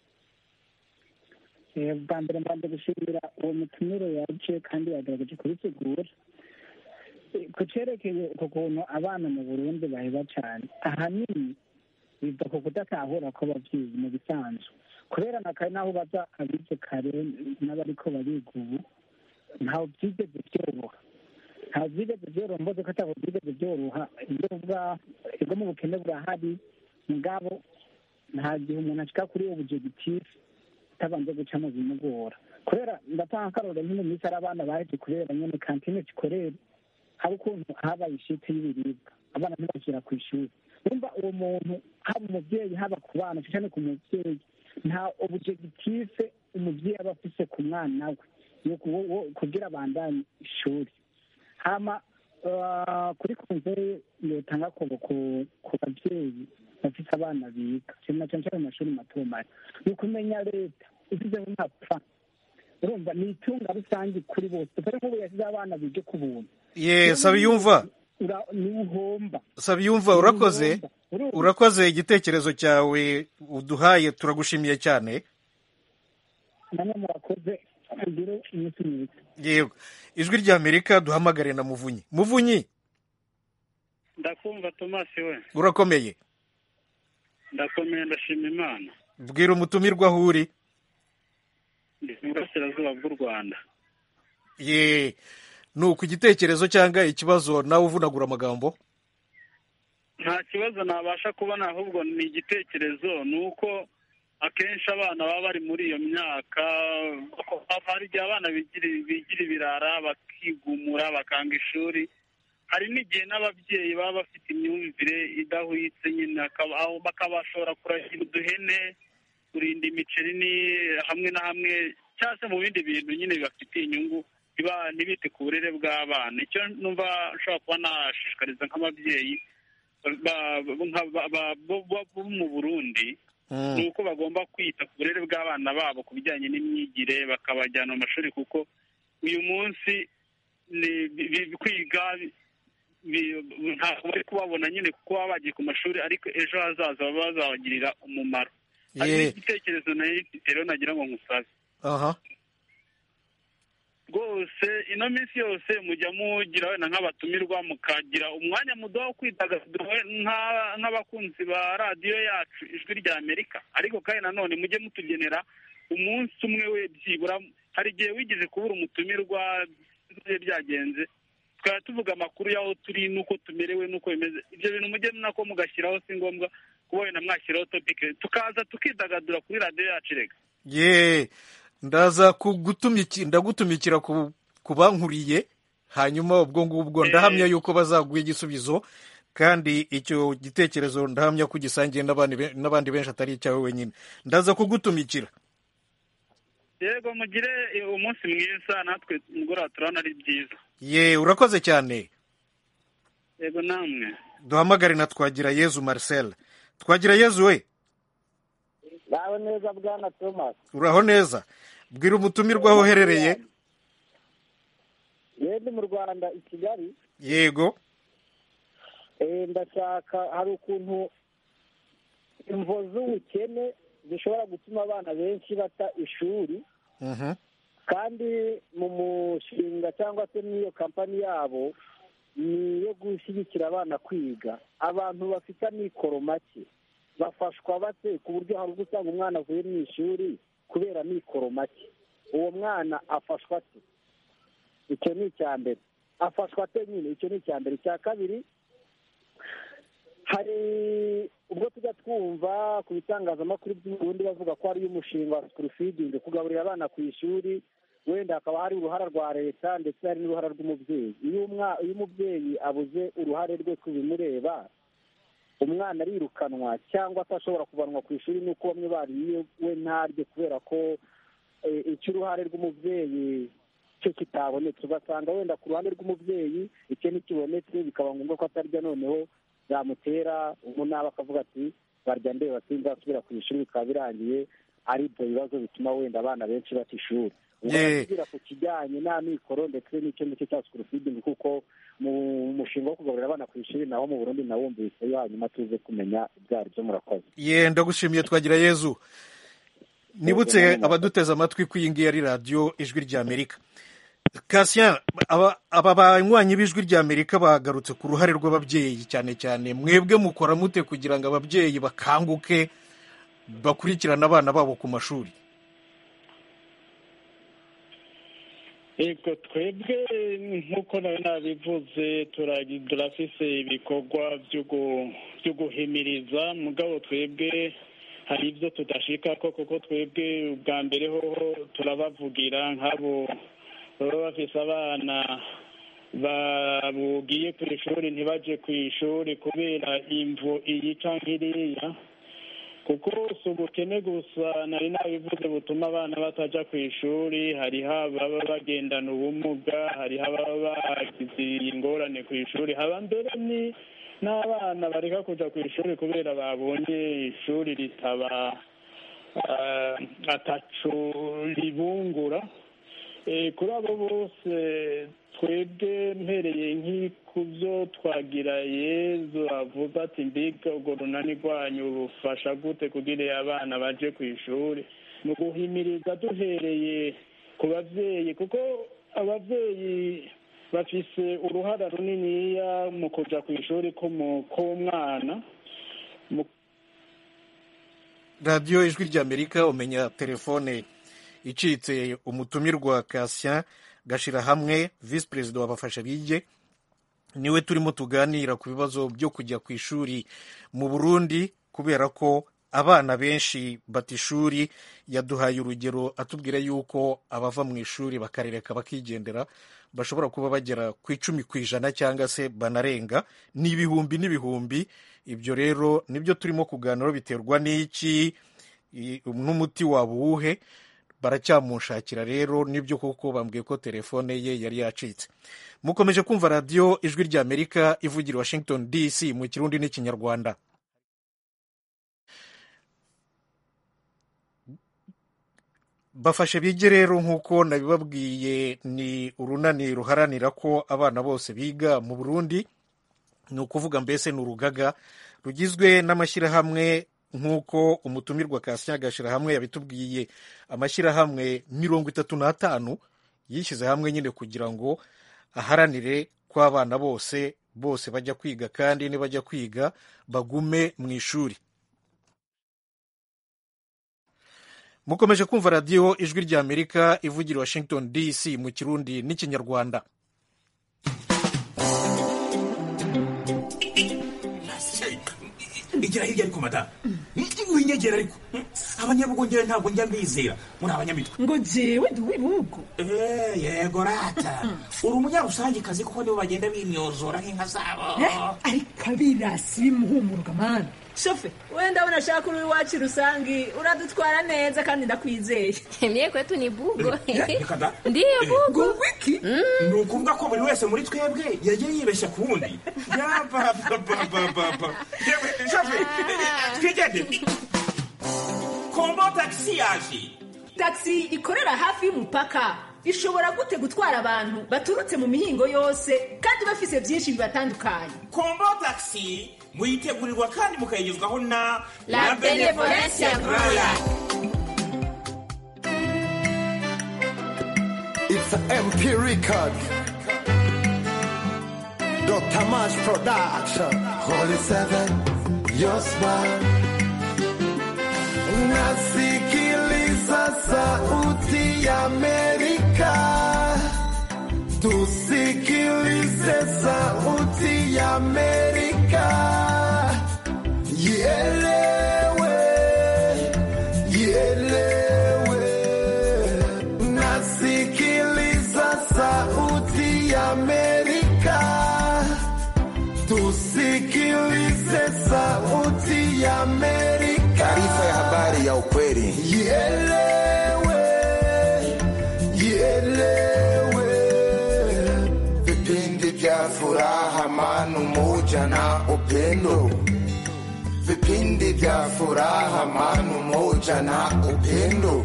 Speaker 5: Eh, bwa mbere mbanza gushimira uwo mutumire yaje kandi yagerageje kubisigura Eh, ku cerekeye uko kuntu abana mu burundi baheba cyane ahanini biva ku kudatahura ko abavyeyi mu bisanzwe kubera na kare n'aho baza abize kare n'abariko bariga ubu ntawe byigeze byoroha ntawe byigeze byoroha mboze ko atabo byigeze byoroha ibyo bwa ibwo mu bukene burahari mugabo nta gihe umuntu ashika kuri ubujegitifu utabanje guca mu bimugora kubera ndatanga akarorero nk'ino minsi hari abana baheje kubera nyene kantine zikorera hari ukuntu habaye ishiti y'ibiribwa abana ntibashyira ku ishuri urumva uwo muntu haba umuvyeyi haba ku bana cyane ku muvyeyi nta objective umuvyeyi aba afise ku mwana we yo ku- wo- kugira abandanye ishuri hama ah, kuri konzeye yotanga ku ku- ku bavyeyi bafise abana biga cyane na cyane cyane mu mashuri mato mato ni ukumenya leta ifite nk'amapfa urumva ni itunga rusange kuri bose dore nk'ubu yashyizeho abana bige ku buntu
Speaker 1: ye sabiyumva
Speaker 5: Ura- niwe uhomba
Speaker 1: sabiyumva urakoze urakoze igitekerezo cyawe uduhaye turagushimiye cyane
Speaker 5: namwe murakoze mugire iminsi myiza
Speaker 1: yego ijwi ry'amerika duhamagare na muvunyi muvunyi
Speaker 15: ndakumva tomasi we
Speaker 1: urakomeye
Speaker 15: ndakomeye ndashima imana
Speaker 1: bwira umutumirwa aho uri
Speaker 15: ndi mu burasirazuba bw'u rwanda
Speaker 1: ye ni uku igitekerezo cyangwa ikibazo nawe uvunagura amagambo
Speaker 15: nta kibazo nabasha kubona ahubwo ni igitekerezo ni uko akenshi abana baba bari muri iyo myaka hari igihe abana bigira bigira ibirara bakigumura bakanga ishuri hari n'igihe n'ababyeyi baba bafite imyumvire idahwitse nyine akaba- aho bakabashobora kuragira uduhene kurinda imiceri ni hamwe na hamwe cyangwa se mu bindi bintu nyine bibafitiye inyungu ntiba- ntibite ku burere bw'abana icyo numva nshobora kuba nashishikariza nk'ababyeyi ba- nka- ba- ba- bo bo- bo mu burundi ni uko bagomba kwita ku burere bw'abana babo ku bijyanye n'imyigire bakabajyana mu mashuri kuko uyu munsi ni bi- bi- kwiga bi- ntabwo bari kubabona nyine kuko baba bagiye ku mashuri ariko ejo hazaza baba bazabagirira umumaro hari
Speaker 1: Ye.
Speaker 15: n'igitekerezo nayo mfite rero nagira ngo nkusabe
Speaker 1: aha
Speaker 15: rwose ino minsi yose mujya mugira wenda nk'abatumirwa mukagira umwanya muto wo kwidagadura we- nka- nk'abakunzi ba radiyo yacu ijwi rya amerika ariko kandi nanone mujye mutugenera umunsi umwe we byibura hari igihe wigeze kubura umutumirwa byari byagenze tukaba tuvuga amakuru y'aho turi n'uko tumerewe n'uko bimeze ibyo bintu mujye nako mugashyiraho si ngombwa kuba wenda mwashyiraho topike tukaza tukidagadura kuri radiyo yacu rega
Speaker 1: ye ndaza kugutumiki ndagutumikira ku ku bankuriye hanyuma ubwo ngubwo ndahamya yuko bazaguha igisubizo kandi icyo gitekerezo ndahamya ko ugisangiye n'abandi be- n'abandi benshi atari icyawe wenyine ndaza kugutumikira
Speaker 15: yego mugire eh, umunsi mwiza natwe mugoroba turabona ari byiza
Speaker 1: ye urakoze cyane
Speaker 15: yego namwe
Speaker 1: duhamagare na twagira yezu marcel twagira yezu we
Speaker 16: bawe neza bwana thomas
Speaker 1: uraho neza bwira umutumirwa aho uherereye
Speaker 16: yenda mu rwanda i kigali
Speaker 1: yego
Speaker 16: eh, ndashaka hari ukuntu imvo z'ubukene zishobora gutuma abana benshi bata ishuri
Speaker 1: Mhm.
Speaker 16: kandi mu mushinga cyangwa se n'iyo kampani yabo ni iyo gushyigikira abana kwiga abantu bafite amikoro make bafashwa bate ku buryo hari ubwo usanga umwana avuye mu ishuri kubera amikoro make uwo mwana afashwa ate icyo ni icya mbere afashwa ate nyine icyo ni icya mbere icya kabiri hari ubwo tujya twumva ku bitangazamakuru by'uburundi bavuga ko hariyo umushinga wa sikuru fidingi kugaburira abana ku ishuri wenda hakaba hari uruhara rwa leta ndetse hari n'uruhara rw'umubyeyi iyo umwa- iyo umubyeyi abuze uruhare rwe ku bimureba umwana arirukanwa cyangwa se ashobora kuvanwa ku ishuri n'uko bamwe bariye we ntarye kubera ko eh, icyo uruhare rw'umubyeyi cyo kitabonetse ugasanga wenda ku ruhande rw'umubyeyi icyo ntikibonetse bikaba ngombwa ko atarya noneho byamutera umunaba akavuga ati barya ndeba sinzasubira ku ishuri bikaba birangiye ari ibyo bibazo bituma wenda abana benshi bata ishuri ubwo
Speaker 1: Yeah.
Speaker 16: baratubwira ku kijyanye n'amikoro ndetse n'icyo ngicyo cya sikuru fidingi kuko mu mushinga wo kugaburira abana ku ishuri naho mu burundi nawumvise hanyuma tuze kumenya ibyo ari byo murakoze
Speaker 1: ye ndagushimiye twagira yezu nibutse abaduteze amatwi ko iyi ngiyi ari radiyo ijwi ry'amerika kasien aba aba banywanyi b'ijwi ry'amerika bagarutse ku ruhare rw'ababyeyi cyane cyane mwebwe mukora mute kugira ngo ababyeyi bakanguke bakurikirane abana babo ku mashuri
Speaker 17: yego twebwe nk'uko nawe nabivuze turagi- turafise ibikorwa byo gu- byo guhimiriza mugabo twebwe hari ibyo tudashikako kuko twebwe ubwa mbere hoho turabavugira nk'abo baba bafise abana babugiye ku ishuri ntibaje ku ishuri kubera imvu iyi canke iriya kuko si ubukene gusa nari nabivuze butuma abana bataja ku ishuri hariho ababa bagendana ubumuga hariho ababa bagize ingorane ku ishuri haba mbere ni n'abana bareka kuja ku ishuri kubera babonye ishuri ritaba ah, ataco ribungura Eh, kuri abo bose twebwe mpereye nk'ku byo twagira yezu avuga ati mbega urwo runani rwanyu rufasha gute kugira abana baje ku ishuri ni uguhimiriza duhereye ku babyeyi kuko ababyeyi bafise uruhara runiniya mu kuja ku ishuri k'umu- k'umwana Mu-
Speaker 1: radiyo ijwi ry'amerika umenya telefone icitse umutumirwa kasien gashira hamwe visi perezida wa bafasha bige niwe turimo tuganira ku bibazo byo kujya ku ishuri mu burundi kubera ko abana benshi bata ishuri yaduhaye urugero atubwira yuko abava mu ishuri bakarereka bakigendera bashobora kuba bagera ku icumi ku ijana cyangwa se banarenga ni ibihumbi n'ibihumbi ibyo rero nibyo turimo kuganiraho biterwa n'iki i- n'umuti waba uwuhe baracyamushakira rero nibyo koko bambwiye ko telefone ye yari yacitse mukomeje kumva radiyo ijwi ry'amerika ivugira i washington dc mu kirundi n'ikinyarwanda bafashe bige rero nk'uko nabibabwiye ni urunani ruharanira ko abana bose biga mu burundi ni ukuvuga mbese ni urugaga rugizwe n'amashyirahamwe nk'uko umutumirwa kasya gashyirahamwe yabitubwiye amashyirahamwe mirongo itatu n'atanu yishyize hamwe nyine kugira ngo aharanire ko abana bose bose bajya kwiga kandi nibajya kwiga bagume mu ishuri mukomeje kumva radiyo ijwi ry'amerika ivugira i washington dc mu kirundi n'ikinyarwanda
Speaker 6: igira hirya ariko mata winyegera ariko abanyabugongera ntabwo njya mbizera muri abanyamitwe
Speaker 7: ngo jewe ndi uw'ibihugu
Speaker 6: Eh, yego rata uri umunyarusangikazi kuko nibo bagenda bimyozora nk'inka zabo
Speaker 7: ariko abirasi bimuhumuruka mani
Speaker 2: shofe wenda unashaka uri iwacu rusangi uradutwara neza kandi ndakwizeye
Speaker 18: Mie kwetu ni bugo.
Speaker 6: reka da
Speaker 18: Ndiyo bugo.
Speaker 7: wiki
Speaker 6: ni ukuvuga ko buri wese muri twebwe yagiye yibeshya ku wundi yabababababa yewe shafe twigende kombo tagisi yaje
Speaker 2: taxi ikorera hafi y'umupaka ishobora gute gutwara abantu baturutse mu mihingo yose kandi bafise byinshi bibatandukanye
Speaker 6: kombo tagisi muyitegurirwa kandi mukayigezwaho na
Speaker 18: La Benevolencia Royal.
Speaker 19: It's an MP record. Dr. Mash Production. Holy Seven, your smile. Nasikiliza sauti ya Amerika. Tusikilize sauti ya Amerika. Ielewe, ielewe. Nasikiliza sauti ya Amerika. Tusikilize sauti ya Amerika. Taarifa ya habari ya ukweli. Ielewe, ielewe. Vipindi vya furaha, amani, umoja na upendo. Vipindi vya furaha, amani, umoja na upendo.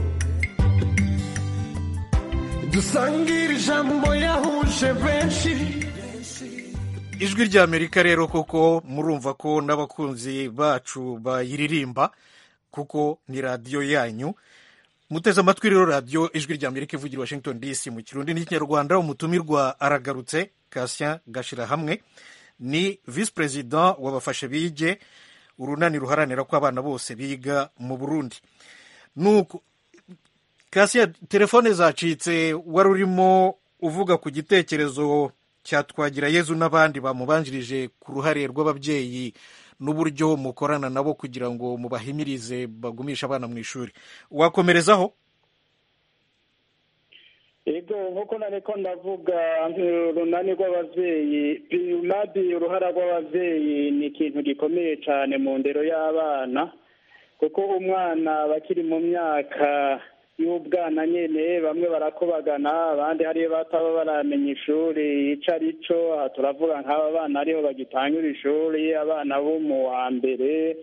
Speaker 19: dusangire ijambo yahuje benshi
Speaker 1: ijwi ry'amerika rero koko murumva ko n'abakunzi bacu bayiririmba kuko ni radiyo yanyu muteze amatwi rero radiyo ijwi ry'amerika ivugira i washington dc mu kirundi n'ikinyarwanda umutumirwa aragarutse kasien gashira hamwe ni visi perezida wabafashe bige urunani ruharanira ko abana bose biga mu burundi nuko kasiya telefone zacitse wari urimo uvuga ku gitekerezo cya twagira yezu n'abandi bamubanjirije ku ruhare rw'ababyeyi n'uburyo mukorana nabo kugira ngo mubahimirize bagumishe abana mu ishuri wakomerezaho
Speaker 4: ego nk'uko nareko ndavuga urunani rw'ababyeyi runadi uruhara rw'ababyeyi ni ikintu gikomeye cyane mu ndero y'abana kuko umwana bakiri mu myaka y'ubwana nyine bamwe barakobagana abandi hariyo bataba baramenya ishuri icyo ari cyo aha turavuga nk'aba bana ariho bagitangura ishuri abana bo mu wa mbere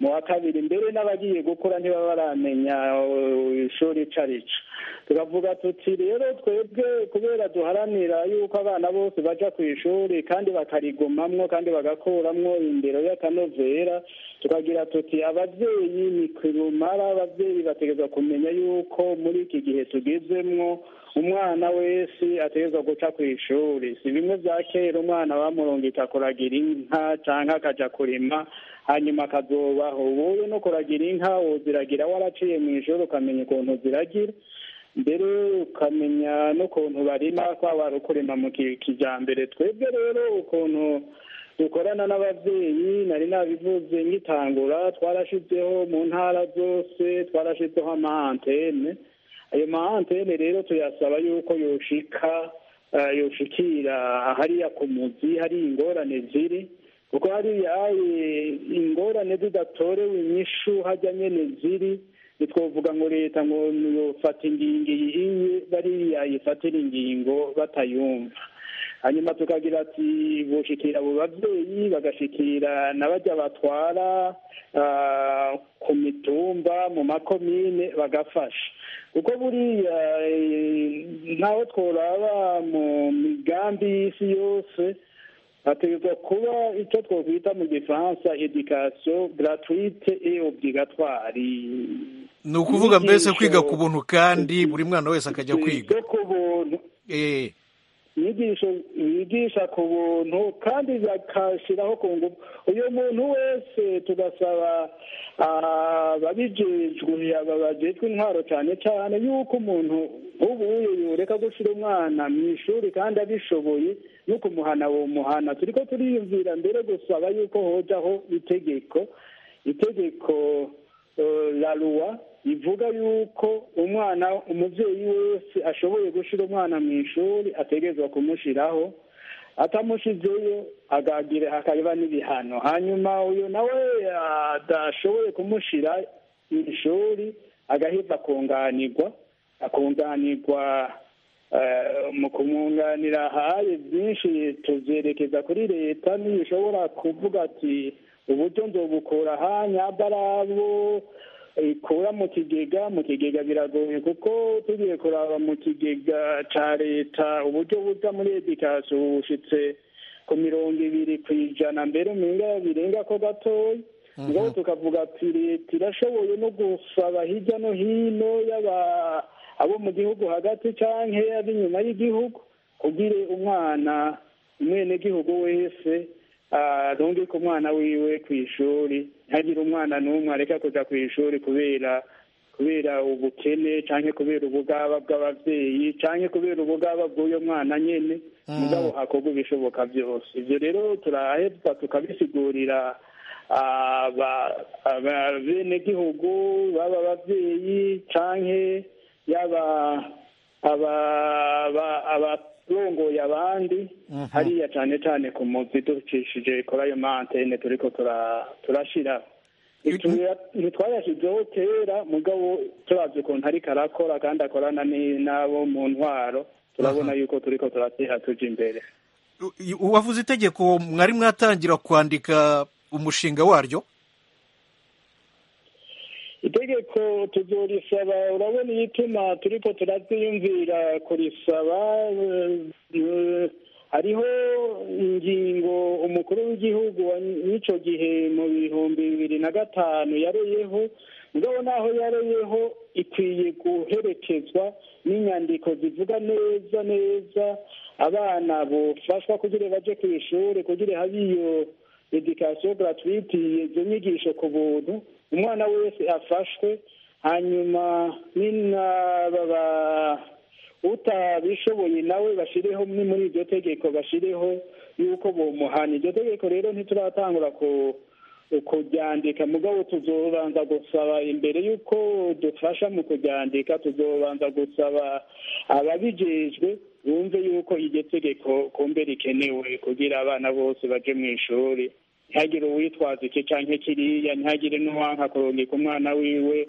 Speaker 4: mu wa kabiri mbere n'abagiye gukura ntibaba baramenya uh, ishuri ico ari co tukavuga tuti rero twebwe kubera duharanira yuko abana bose baja ku ishuri kandi bakarigumamwo kandi bagakuramwo indero y'akanovera tukagira tuti abavyeyi ni kirumara abavyeyi bategerezwa kumenya yuko muri iki gihe tugezemwo umwana wese ategerezwa guca ku ishuri si bimwe vya kera umwana bamurungika kuragira inka canke akaja kurima hanyuma akazobaho ubuye no kuragira inka woziragira waraciye mu ishuri ukamenya ukuntu ziragira mbere ukamenya n'ukuntu barima kwaba ari ukurima mu ki- kijambere twebwe rero ukuntu dukorana n'abavyeyi nari nabivuze ngitangura twarashizeho mu ntara zose twarashizeho amaantene ayo maantene rero tuyasaba yuko yoshika eh, yoshikira hariya ku muzi hari ingorane ziri kuko hariya eh, ingorane zidatorewe inyishu hajya nyene ziri ntitwovuga ngo leta ngo yofata ingingo iyiye bariya yifatira ingingo batayumva hanyuma tukagira ati boshikira abo bavyeyi bagashikira na barya batwara ah, ku mitumba mu makomine bagafasha kuko buriya eh, ntaho tworaba mu migambi y'isi yose hategerezwa kuba icyo twokwita mu gifaransa education gratuite et obligatoire
Speaker 1: ni ukuvuga mbese
Speaker 4: Inyigisho-
Speaker 1: kwiga ku buntu kandi buri mwana wese akajya kwiga
Speaker 4: zo ku buntu
Speaker 1: Eh,
Speaker 4: inyigisho bigisha ku buntu kandi bakashyiraho ku ngufu uyu muntu wese tugasaba ababijejwe aba bajejwe intwaro cyane cyane yuko umuntu nk'ubuye yoreka gushyira umwana mu ishuri kandi abishoboye no kumuhana uwo muhana turi ko turiyumvira mbere gusaba yuko hojaho itegeko itegeko eh, la loi ivuga yuko umwana umuvyeyi wese ashoboye gushira umwana mu ishuri ategerezwa kumushiraho atamushizeyo agagira hakaba n'ibihano hanyuma uyu nawe adashoboye kumushira mu ishuri agaheza akunganirwa akunganirwa eh, mu kumwunganira haye byinshi tuvyerekeza kuri leta niyo ishobora kuvuga ati uburyo nzobukura aha nyabarabo ikura mu kigega mu kigega biragoye kuko tugiye kuraba mu kigega ca leta uburyo buza muri edikasiyo bushitse ku mirongo ibiri ku ijana mbere umenga birenga ko gatoya ngaho tukavuga ati leta irashoboye no gusaba hirya no hino y'aba abo mu gihugu hagati canke ab'inyuma y'igihugu kugire umwana umwenegihugu wese arungika umwana wiwe ku ishuri ntihagire umwana n'umwe areka kuja ku ishuri kubera kubera ubukene canke kubera ubugaba bw'abavyeyi canke kubera ubugaba bw'uyo mwana nyene mugabo hakorwa ibishoboka byose ivyo rero turaheza tukabisigurira aba- abenegihugu baba abavyeyi canke yaba aba- aba- abarongoye abandi hariya cane cane ku muzi ducishije kuri ayo mantene turiko tura- turashiraho Ituya- ntitwayashyizeho kera mugabo turavye ukuntu ariko arakora kandi akorana ni- n'abo mu ntwaro turabona yuko turiko turatera tuja imbere
Speaker 1: i- uwavuze itegeko mwari mwatangira kwandika umushinga waryo
Speaker 4: itegeko tuzorisaba urabona igituma turiko turavyiyumvira kurisaba eh, eh, hariho ingingo umukuru w'igihugu wa- w'ico gihe mu bihumbi bibiri na gatanu yareyeho mugabo naho yareyeho ikwiye guherekezwa n'inyandiko zivuga neza neza abana bofashwa kugira baje ku ishuri kugira habe iyo edikasiyo gratuite izo nyigisho ku buntu umwana wese afashwe hanyuma n'inababa utabishoboye nawe bashireho ni muri iryo tegeko bashireho yuko bomuhana iryo tegeko rero ntituratangura ku kuryandika mugabo tuzobanza gusaba imbere y'uko dufasha mu kuryandika tuzobanza gusaba ababijejwe bumve yuko iryo tegeko kumbe rikenewe kugira abana bose baje mu ishuri ntihagire uwitwaza iki canke kiriya ntihagire n'uwanka kurungika umwana wiwe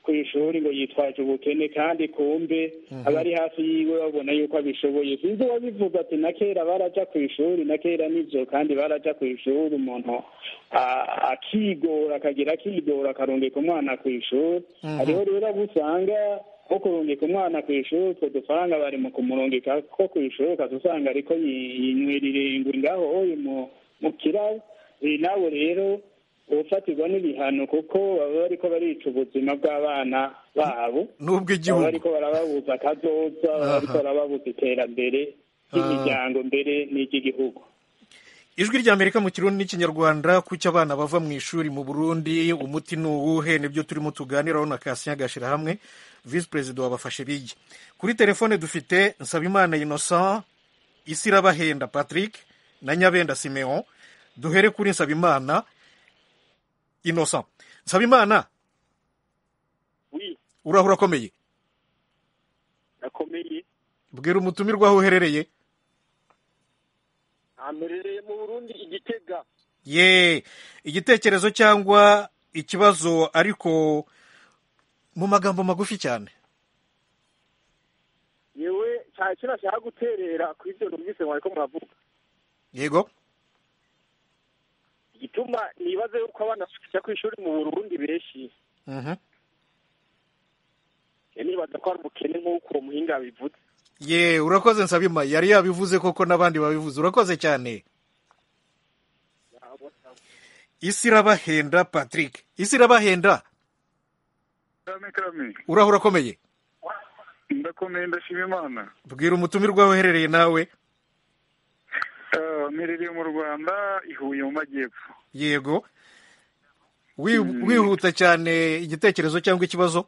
Speaker 16: ku ishuri ngo yitwaje ubukene kandi kumbe abari hafi yiwe babona yuko abishoboye sinzi uwabivuga ati na kera baraja ku ishuri na kera nivyo kandi baraja ku ishuri umuntu a- akigora akagira akigora akarungika umwana ku ishuri
Speaker 1: Mhm.
Speaker 16: hariho rero abo usanga nko kurungika umwana ku ishuri utwo dufaranga bari mu kumurungika ko ku ishuri ukaza usanga ariko yi- yinywera ingwi ngaho oyi mu mu kirabo Eh, nawe rero ufatirwa n'ibihano kuko baba bariko barica ubuzima bw'abana babo
Speaker 1: n'ubw'igihugu
Speaker 16: baba bariko barababuza akazoza baba bariko
Speaker 1: Aha.
Speaker 16: barababuza iterambere ry'imiryango mbere n'iry'igihugu
Speaker 1: ijwi rya amerika mu kirundi n'ikinyarwanda kuki abana bava mu ishuri mu burundi umuti ni uwuhe nibyo turimo tuganiraho na kasinya gashyira hamwe visi perezida wabafashe bigi kuri telefone dufite nsabimana innocent isirabahenda patrick na nyabenda simeon duhere kuri nsabimana innocent nsabimana
Speaker 20: wi
Speaker 1: uraho urakomeye
Speaker 20: nakomeye
Speaker 1: bwira umutumirwa aho uherereye
Speaker 20: amerereye mu burundi igitega
Speaker 1: ye igitekerezo cyangwa ikibazo ariko mu magambo magufi cyane
Speaker 20: yewe cyane cyo nashaka guterera kuri ibyo numvise mwariko muravuga
Speaker 1: yego
Speaker 20: igituma nibaze yuko abana bajya ku ishuri mu burundi benshi
Speaker 1: Mhm.
Speaker 20: je nibaza ko ari ubukene nk'uko uwo muhinga yabivuze
Speaker 1: ye urakoze nsabima yari yabivuze koko n'abandi babivuze urakoze cyane isi irabahenda patrick isi irabahenda
Speaker 21: karame karame
Speaker 1: uraho urakomeye
Speaker 21: ndakomeye ndashima imana
Speaker 1: bwira umutumirwa aho uherereye nawe
Speaker 21: Eh, mperereye mu rwanda i huye mu majyepfo
Speaker 1: yego Wi- wihuta cyane igitekerezo cyangwa ikibazo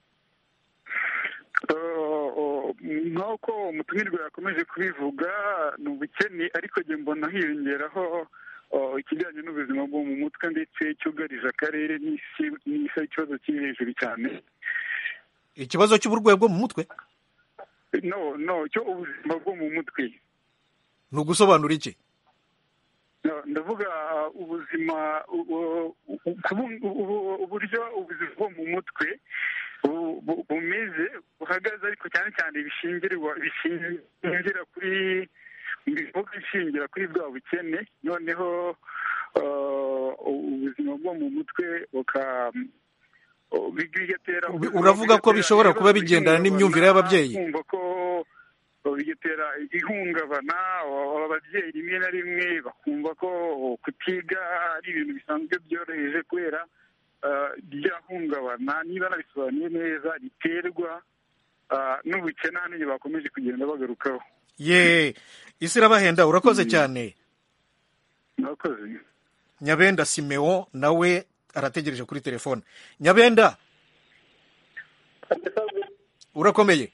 Speaker 21: Eh, oh, nk'uko umutumirwa yakomeje kubivuga ni ubukene ariko njye mbona hiyongeraho oh, ikijyanye n'ubuzima bwo mu mutwe ndetse cyugarije akarere n'isi n'isi ari ikibazo kiri hejuru cyane
Speaker 1: ikibazo cy'uburwayi bwo mu mutwe
Speaker 21: no no cyo ubuzima bwo mu mutwe
Speaker 1: ni ugusobanura iki
Speaker 21: No, ndavuga uh, ubuzima u- u- u- kubu- u- uburyo ubuzima bwo mu mutwe bu- bu- bumeze buhagaze ariko cyane cyane bishingirwa bishingira kuri bivuga bishingira kuri bwa bukene noneho uh, ubuzima bwo mu mutwe buka bigatera
Speaker 1: uravuga ko bishobora kuba bigendana n'imyumvire y'ababyeyi
Speaker 21: kumva ko bigatera ihungabana ababyeyi rimwe na rimwe bakumva ko kutiga ari ibintu bisanzwe byoroheje kubera ah, ryahungabana niba nabisobanuye neza riterwa ah, n'ubukene hano igihe bakomeje kugenda bagarukaho
Speaker 1: ye isi irabahenda urakoze cyane
Speaker 21: murakoze
Speaker 1: nyabenda simeon nawe arategereje kuri telefone nyabenda urakomeye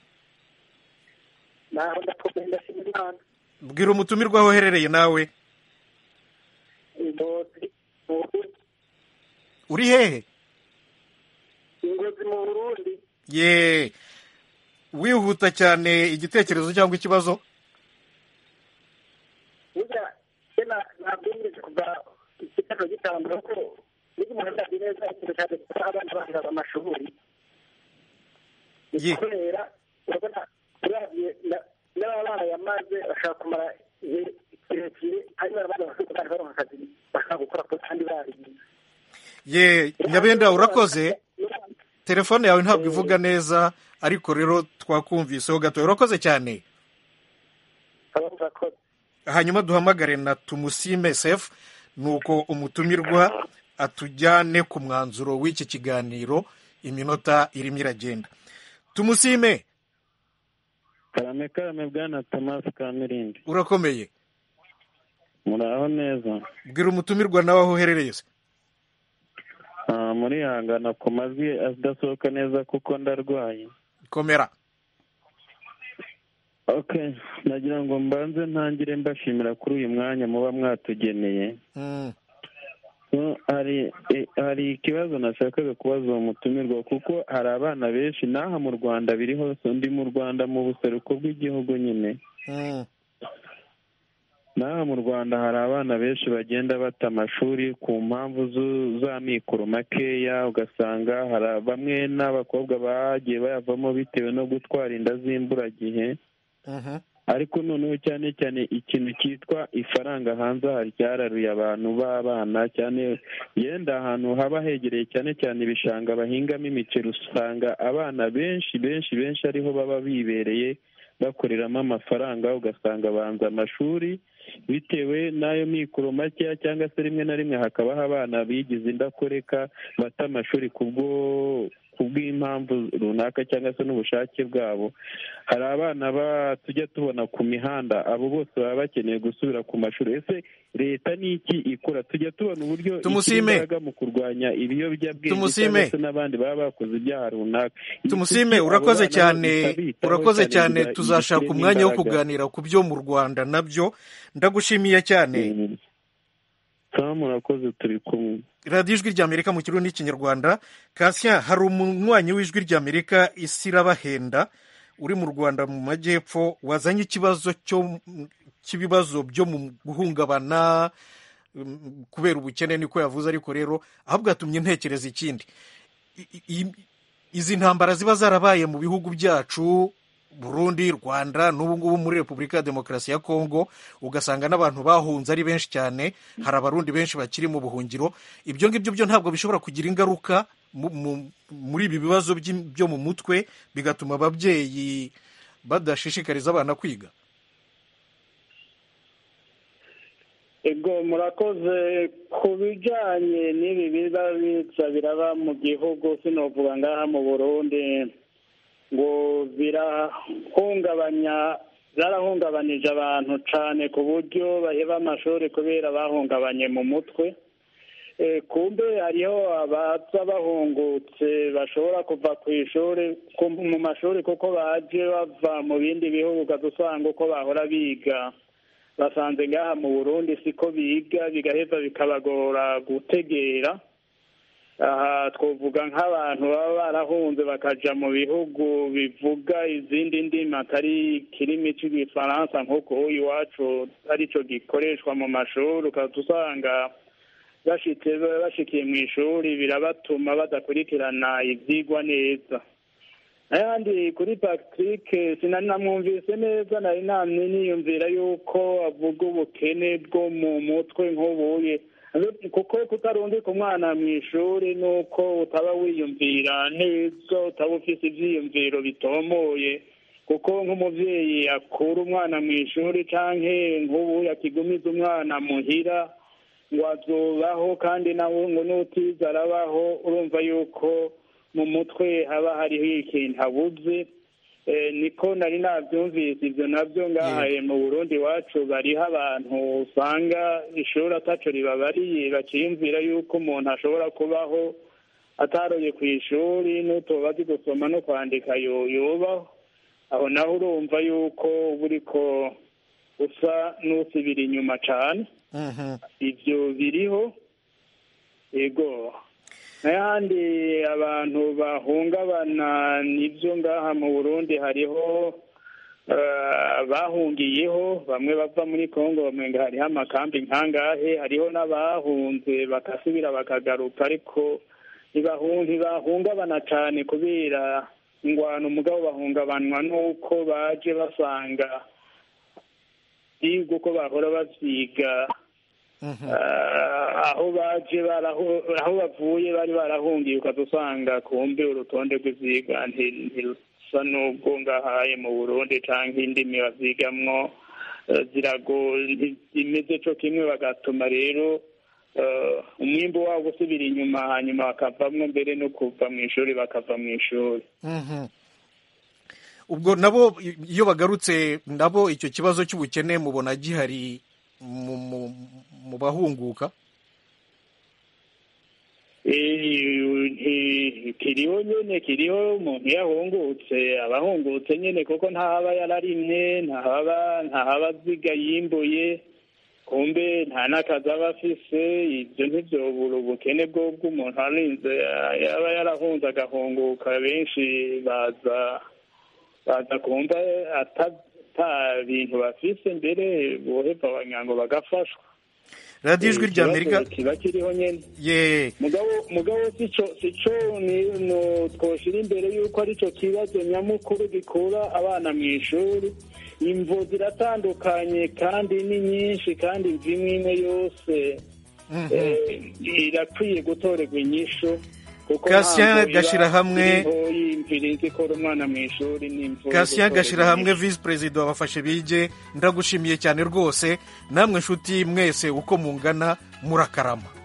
Speaker 22: naho ndakomeye ndashima imana
Speaker 1: bwira umutumirwa aho uherereye nawe
Speaker 22: ingozi mu burundi
Speaker 1: uri hehe
Speaker 22: ingozi mu burundi
Speaker 1: ye wihuta cyane igitekerezo cyangwa ikibazo
Speaker 22: burya kena nabwumvise kuva ikibazo gitangura ko niba umuntu atazi neza ikintu cyane kuba abana baheraga amashuri
Speaker 1: ye
Speaker 22: kubera urabona uravye na- n'aba barayamaze bashaka kumara igihe kirekire hanyuma abandi bashobora kandi baronka akazi bashaka gukora ko kandi barigiye
Speaker 1: ye nyabenda urakoze telefone yawe ntabwo ivuga neza ariko rero twakumviseho gato urakoze cyane hanyuma duhamagare na tumusime sefu nuko umutumirwa atujyane ku mwanzuro w'iki kiganiro iminota irimo iragenda tumusime
Speaker 17: karame karame bwana tomasi kamirindi
Speaker 1: urakomeye
Speaker 17: muraho neza
Speaker 1: bwira umutumirwa nawe aho uherereye se
Speaker 17: Ah, murihangana ku majwi adasohoka neza kuko ndarwaye
Speaker 1: komera
Speaker 17: okay nagira ngo mbanze ntangire mbashimira kuri uyu mwanya muba mwatugeneye
Speaker 1: Mm.
Speaker 17: So, hari eh, hari ikibazo nashakaga kubaza uwo mutumirwa kuko hari abana benshi n'aha mu rwanda biri hose ndi mu rwanda mu buseruko bw'igihugu nyine
Speaker 1: Mm.
Speaker 3: n'aha mu rwanda hari abana benshi bagenda bata amashuri ku mpamvu zu- za mikoro makeya ugasanga hari bamwe n'abakobwa bagiye bayavamo bitewe no gutwara inda z'imburagihe ariko noneho cyane cyane ikintu cyitwa ifaranga hanze aha ryararuye abantu b'abana cyane yenda ahantu haba hegereye cyane cyane ibishanga bahingamo imiceri usanga abana benshi benshi benshi ariho baba bibereye bakoreramo amafaranga ugasanga banza amashuri bitewe n'ayo mikoro makeya cyangwa se rimwe na rimwe hakabaho abana bigize indakoreka bata amashuri kubwo kubw'impamvu runaka cyangwa se n'ubushake bwabo hari abana ba tujya tubona ku mihanda abo bose baba bakeneye gusubira ku mashuri ese leta ni iki ikora tujya tubona uburyo ishyira
Speaker 1: Tumusime.
Speaker 3: imbaraga mu kurwanya ibiyobyabwenge
Speaker 1: Tumusime.
Speaker 3: cyangwa se n'abandi baba bakoze ibyaha runaka
Speaker 1: tumusime
Speaker 3: Kuki abo
Speaker 1: urakoze
Speaker 3: bana
Speaker 1: cyane
Speaker 3: bitabitaho
Speaker 1: urakoze cyane
Speaker 3: biba-
Speaker 1: tuzashaka
Speaker 3: bibishyiremo
Speaker 1: umwanya wo
Speaker 3: imbaraga.
Speaker 1: kuganira ku byo mu rwanda nabyo ndagushimiye cyane
Speaker 3: sawa murakoze turi kumwe
Speaker 1: radiyo ijwi ry'amerika mu kirundi n'ikinyarwanda kasya hari umunywanyi w'ijwi ry'amerika isi irabahenda uri mu rwanda mu majyepfo wazanye ikibazo cyo cy'ibibazo byo mu guhungabana mm, kubera ubukene niko yavuze ariko rero ahubwo yatumye ntekereza ikindi I- i- izi ntambara ziba zarabaye mu bihugu byacu burundi rwanda n'ubu ngubu muri repubulika ya demokarasi ya kongo ugasanga n'abantu bahunze ari benshi cyane hari abarundi benshi bakiri mu buhungiro ibyo ngibyo byo ntabwo bishobora kugira ingaruka mu- mu- muri ibi bibazo by'i- byo mu mutwe bigatuma ababyeyi badashishikariza abana kwiga
Speaker 4: ego murakoze ku bijyanye n'ibi biba biza biraba mu gihugu sinovuga ngaha mu burundi ngo birahungabanya byarahungabanije abantu cyane ku buryo baheba amashuri kubera bahungabanye mu mutwe Eh, kumbe hariho abaza bahungutse bashobora kuva ku ishuri ku- mu mashuri kuko baje bava mu bindi bihugu ukaza usanga uko bahora biga basanze ngaha mu burundi siko biga bigaheza bikabagora gutegera aha twavuga nk'abantu baba barahunze bakaja mu bihugu bivuga izindi ndimi atari ikirimi cy'igifaransa nk'uko iwacu arico gikoreshwa mu mashuri ukaza usanga bashitse bashikiye mu ishuri birabatuma badakurikirana ivyigwa neza ayandi kuri patrick sinari namwumvise neza nari namye niyumvira yuko avuga ubukene bwo mu mutwe nk'ubuye kuko kutarundika umwana mu ishuri nuko utaba wiyumvira neza utaba ufise ivyiyumviro bitomoye kuko nk'umuvyeyi akura umwana mu ishuri canke nk'ubu akigumiza umwana muhira ngo azobaho kandi nawe ngo n'utiza arabaho urumva yuko mu mutwe haba hariho ikintu abuze Eh, niko nari nabyumvise ibyo nabyo ngahaye mu burundi iwacu bariho abantu usanga ishuri ataco ribabariye bakiyumvira yuko umuntu ashobora kubaho ataroye ku ishuri n'utoba azi gusoma no kwandika yo- yobaho aho naho urumva yuko uba uriko usa n'usubira inyuma cane ibyo biriho yego n'ayandi abantu bahungabana nibyo ngaha mu burundi hariho eh, bahungiyeho bamwe bava muri kongo bamwe ngo hariho amakambi nkangahe hariho n'abahunze bagasubira bakagaruka ariko ntibahu- ntibahungabana cyane kubera ingwano umugabo bahungabanwa n'uko baje basanga biga uko bahora bavyiga Ah, aho baje baraho aho bavuye bari barahungiye ukaza usanga kumbe urutonde rw'ivyiga nti- ntirusa n'ubwo ngahaye mu burundi canke indimi bavyigamwo eh, zirago zimeze co kimwe bagatuma rero eh, umwimbu wabo usubira inyuma hanyuma bakavamwo mbere no kuva mu ishuri bakava mu ishuri
Speaker 1: Mhm. ubwo nabo i- iyo bagarutse nabo icyo kibazo cy'ubukene mubona gihari mu, mu, mu bahunguka
Speaker 4: Eh, kiriho nyene kiriho umuntu yahungutse abahungutse nyene kuko ntahaba yararimye ntahaba ntahaba aziga yimbuye kumbe nta n'akazi aba afise ibyo ntivyobura ubukene bwo bw'umuntu arinze yaba yarahunze agahunguka benshi baza baza kumva ata-
Speaker 17: ata bintu bafise mbere boheva abanyango bagafashwa
Speaker 1: radiyo ijwi rya amerika
Speaker 17: kiba kiriho nyene
Speaker 1: ye
Speaker 17: mugabo mugabo sico sico ni no twoshira imbere yuko arico kibazo nyamukuru gikura abana mu ishuri imvo ziratandukanye kandi ni nyinshi kandi imvo imwe imwe yose eh, irakwiye gutorerwa inyishu kuko
Speaker 1: Cassien
Speaker 17: ntabwo iba
Speaker 1: Gashirahamwe-
Speaker 17: iriho yimviriza ikora umwana mu ishuri n'imvo
Speaker 1: Cassien
Speaker 17: gutorerwa
Speaker 1: gashyira hamwe
Speaker 17: inyishu.
Speaker 1: visi perezida wabafashe bige ndagushimiye cyane rwose namwe nshuti mwese uko mungana murakarama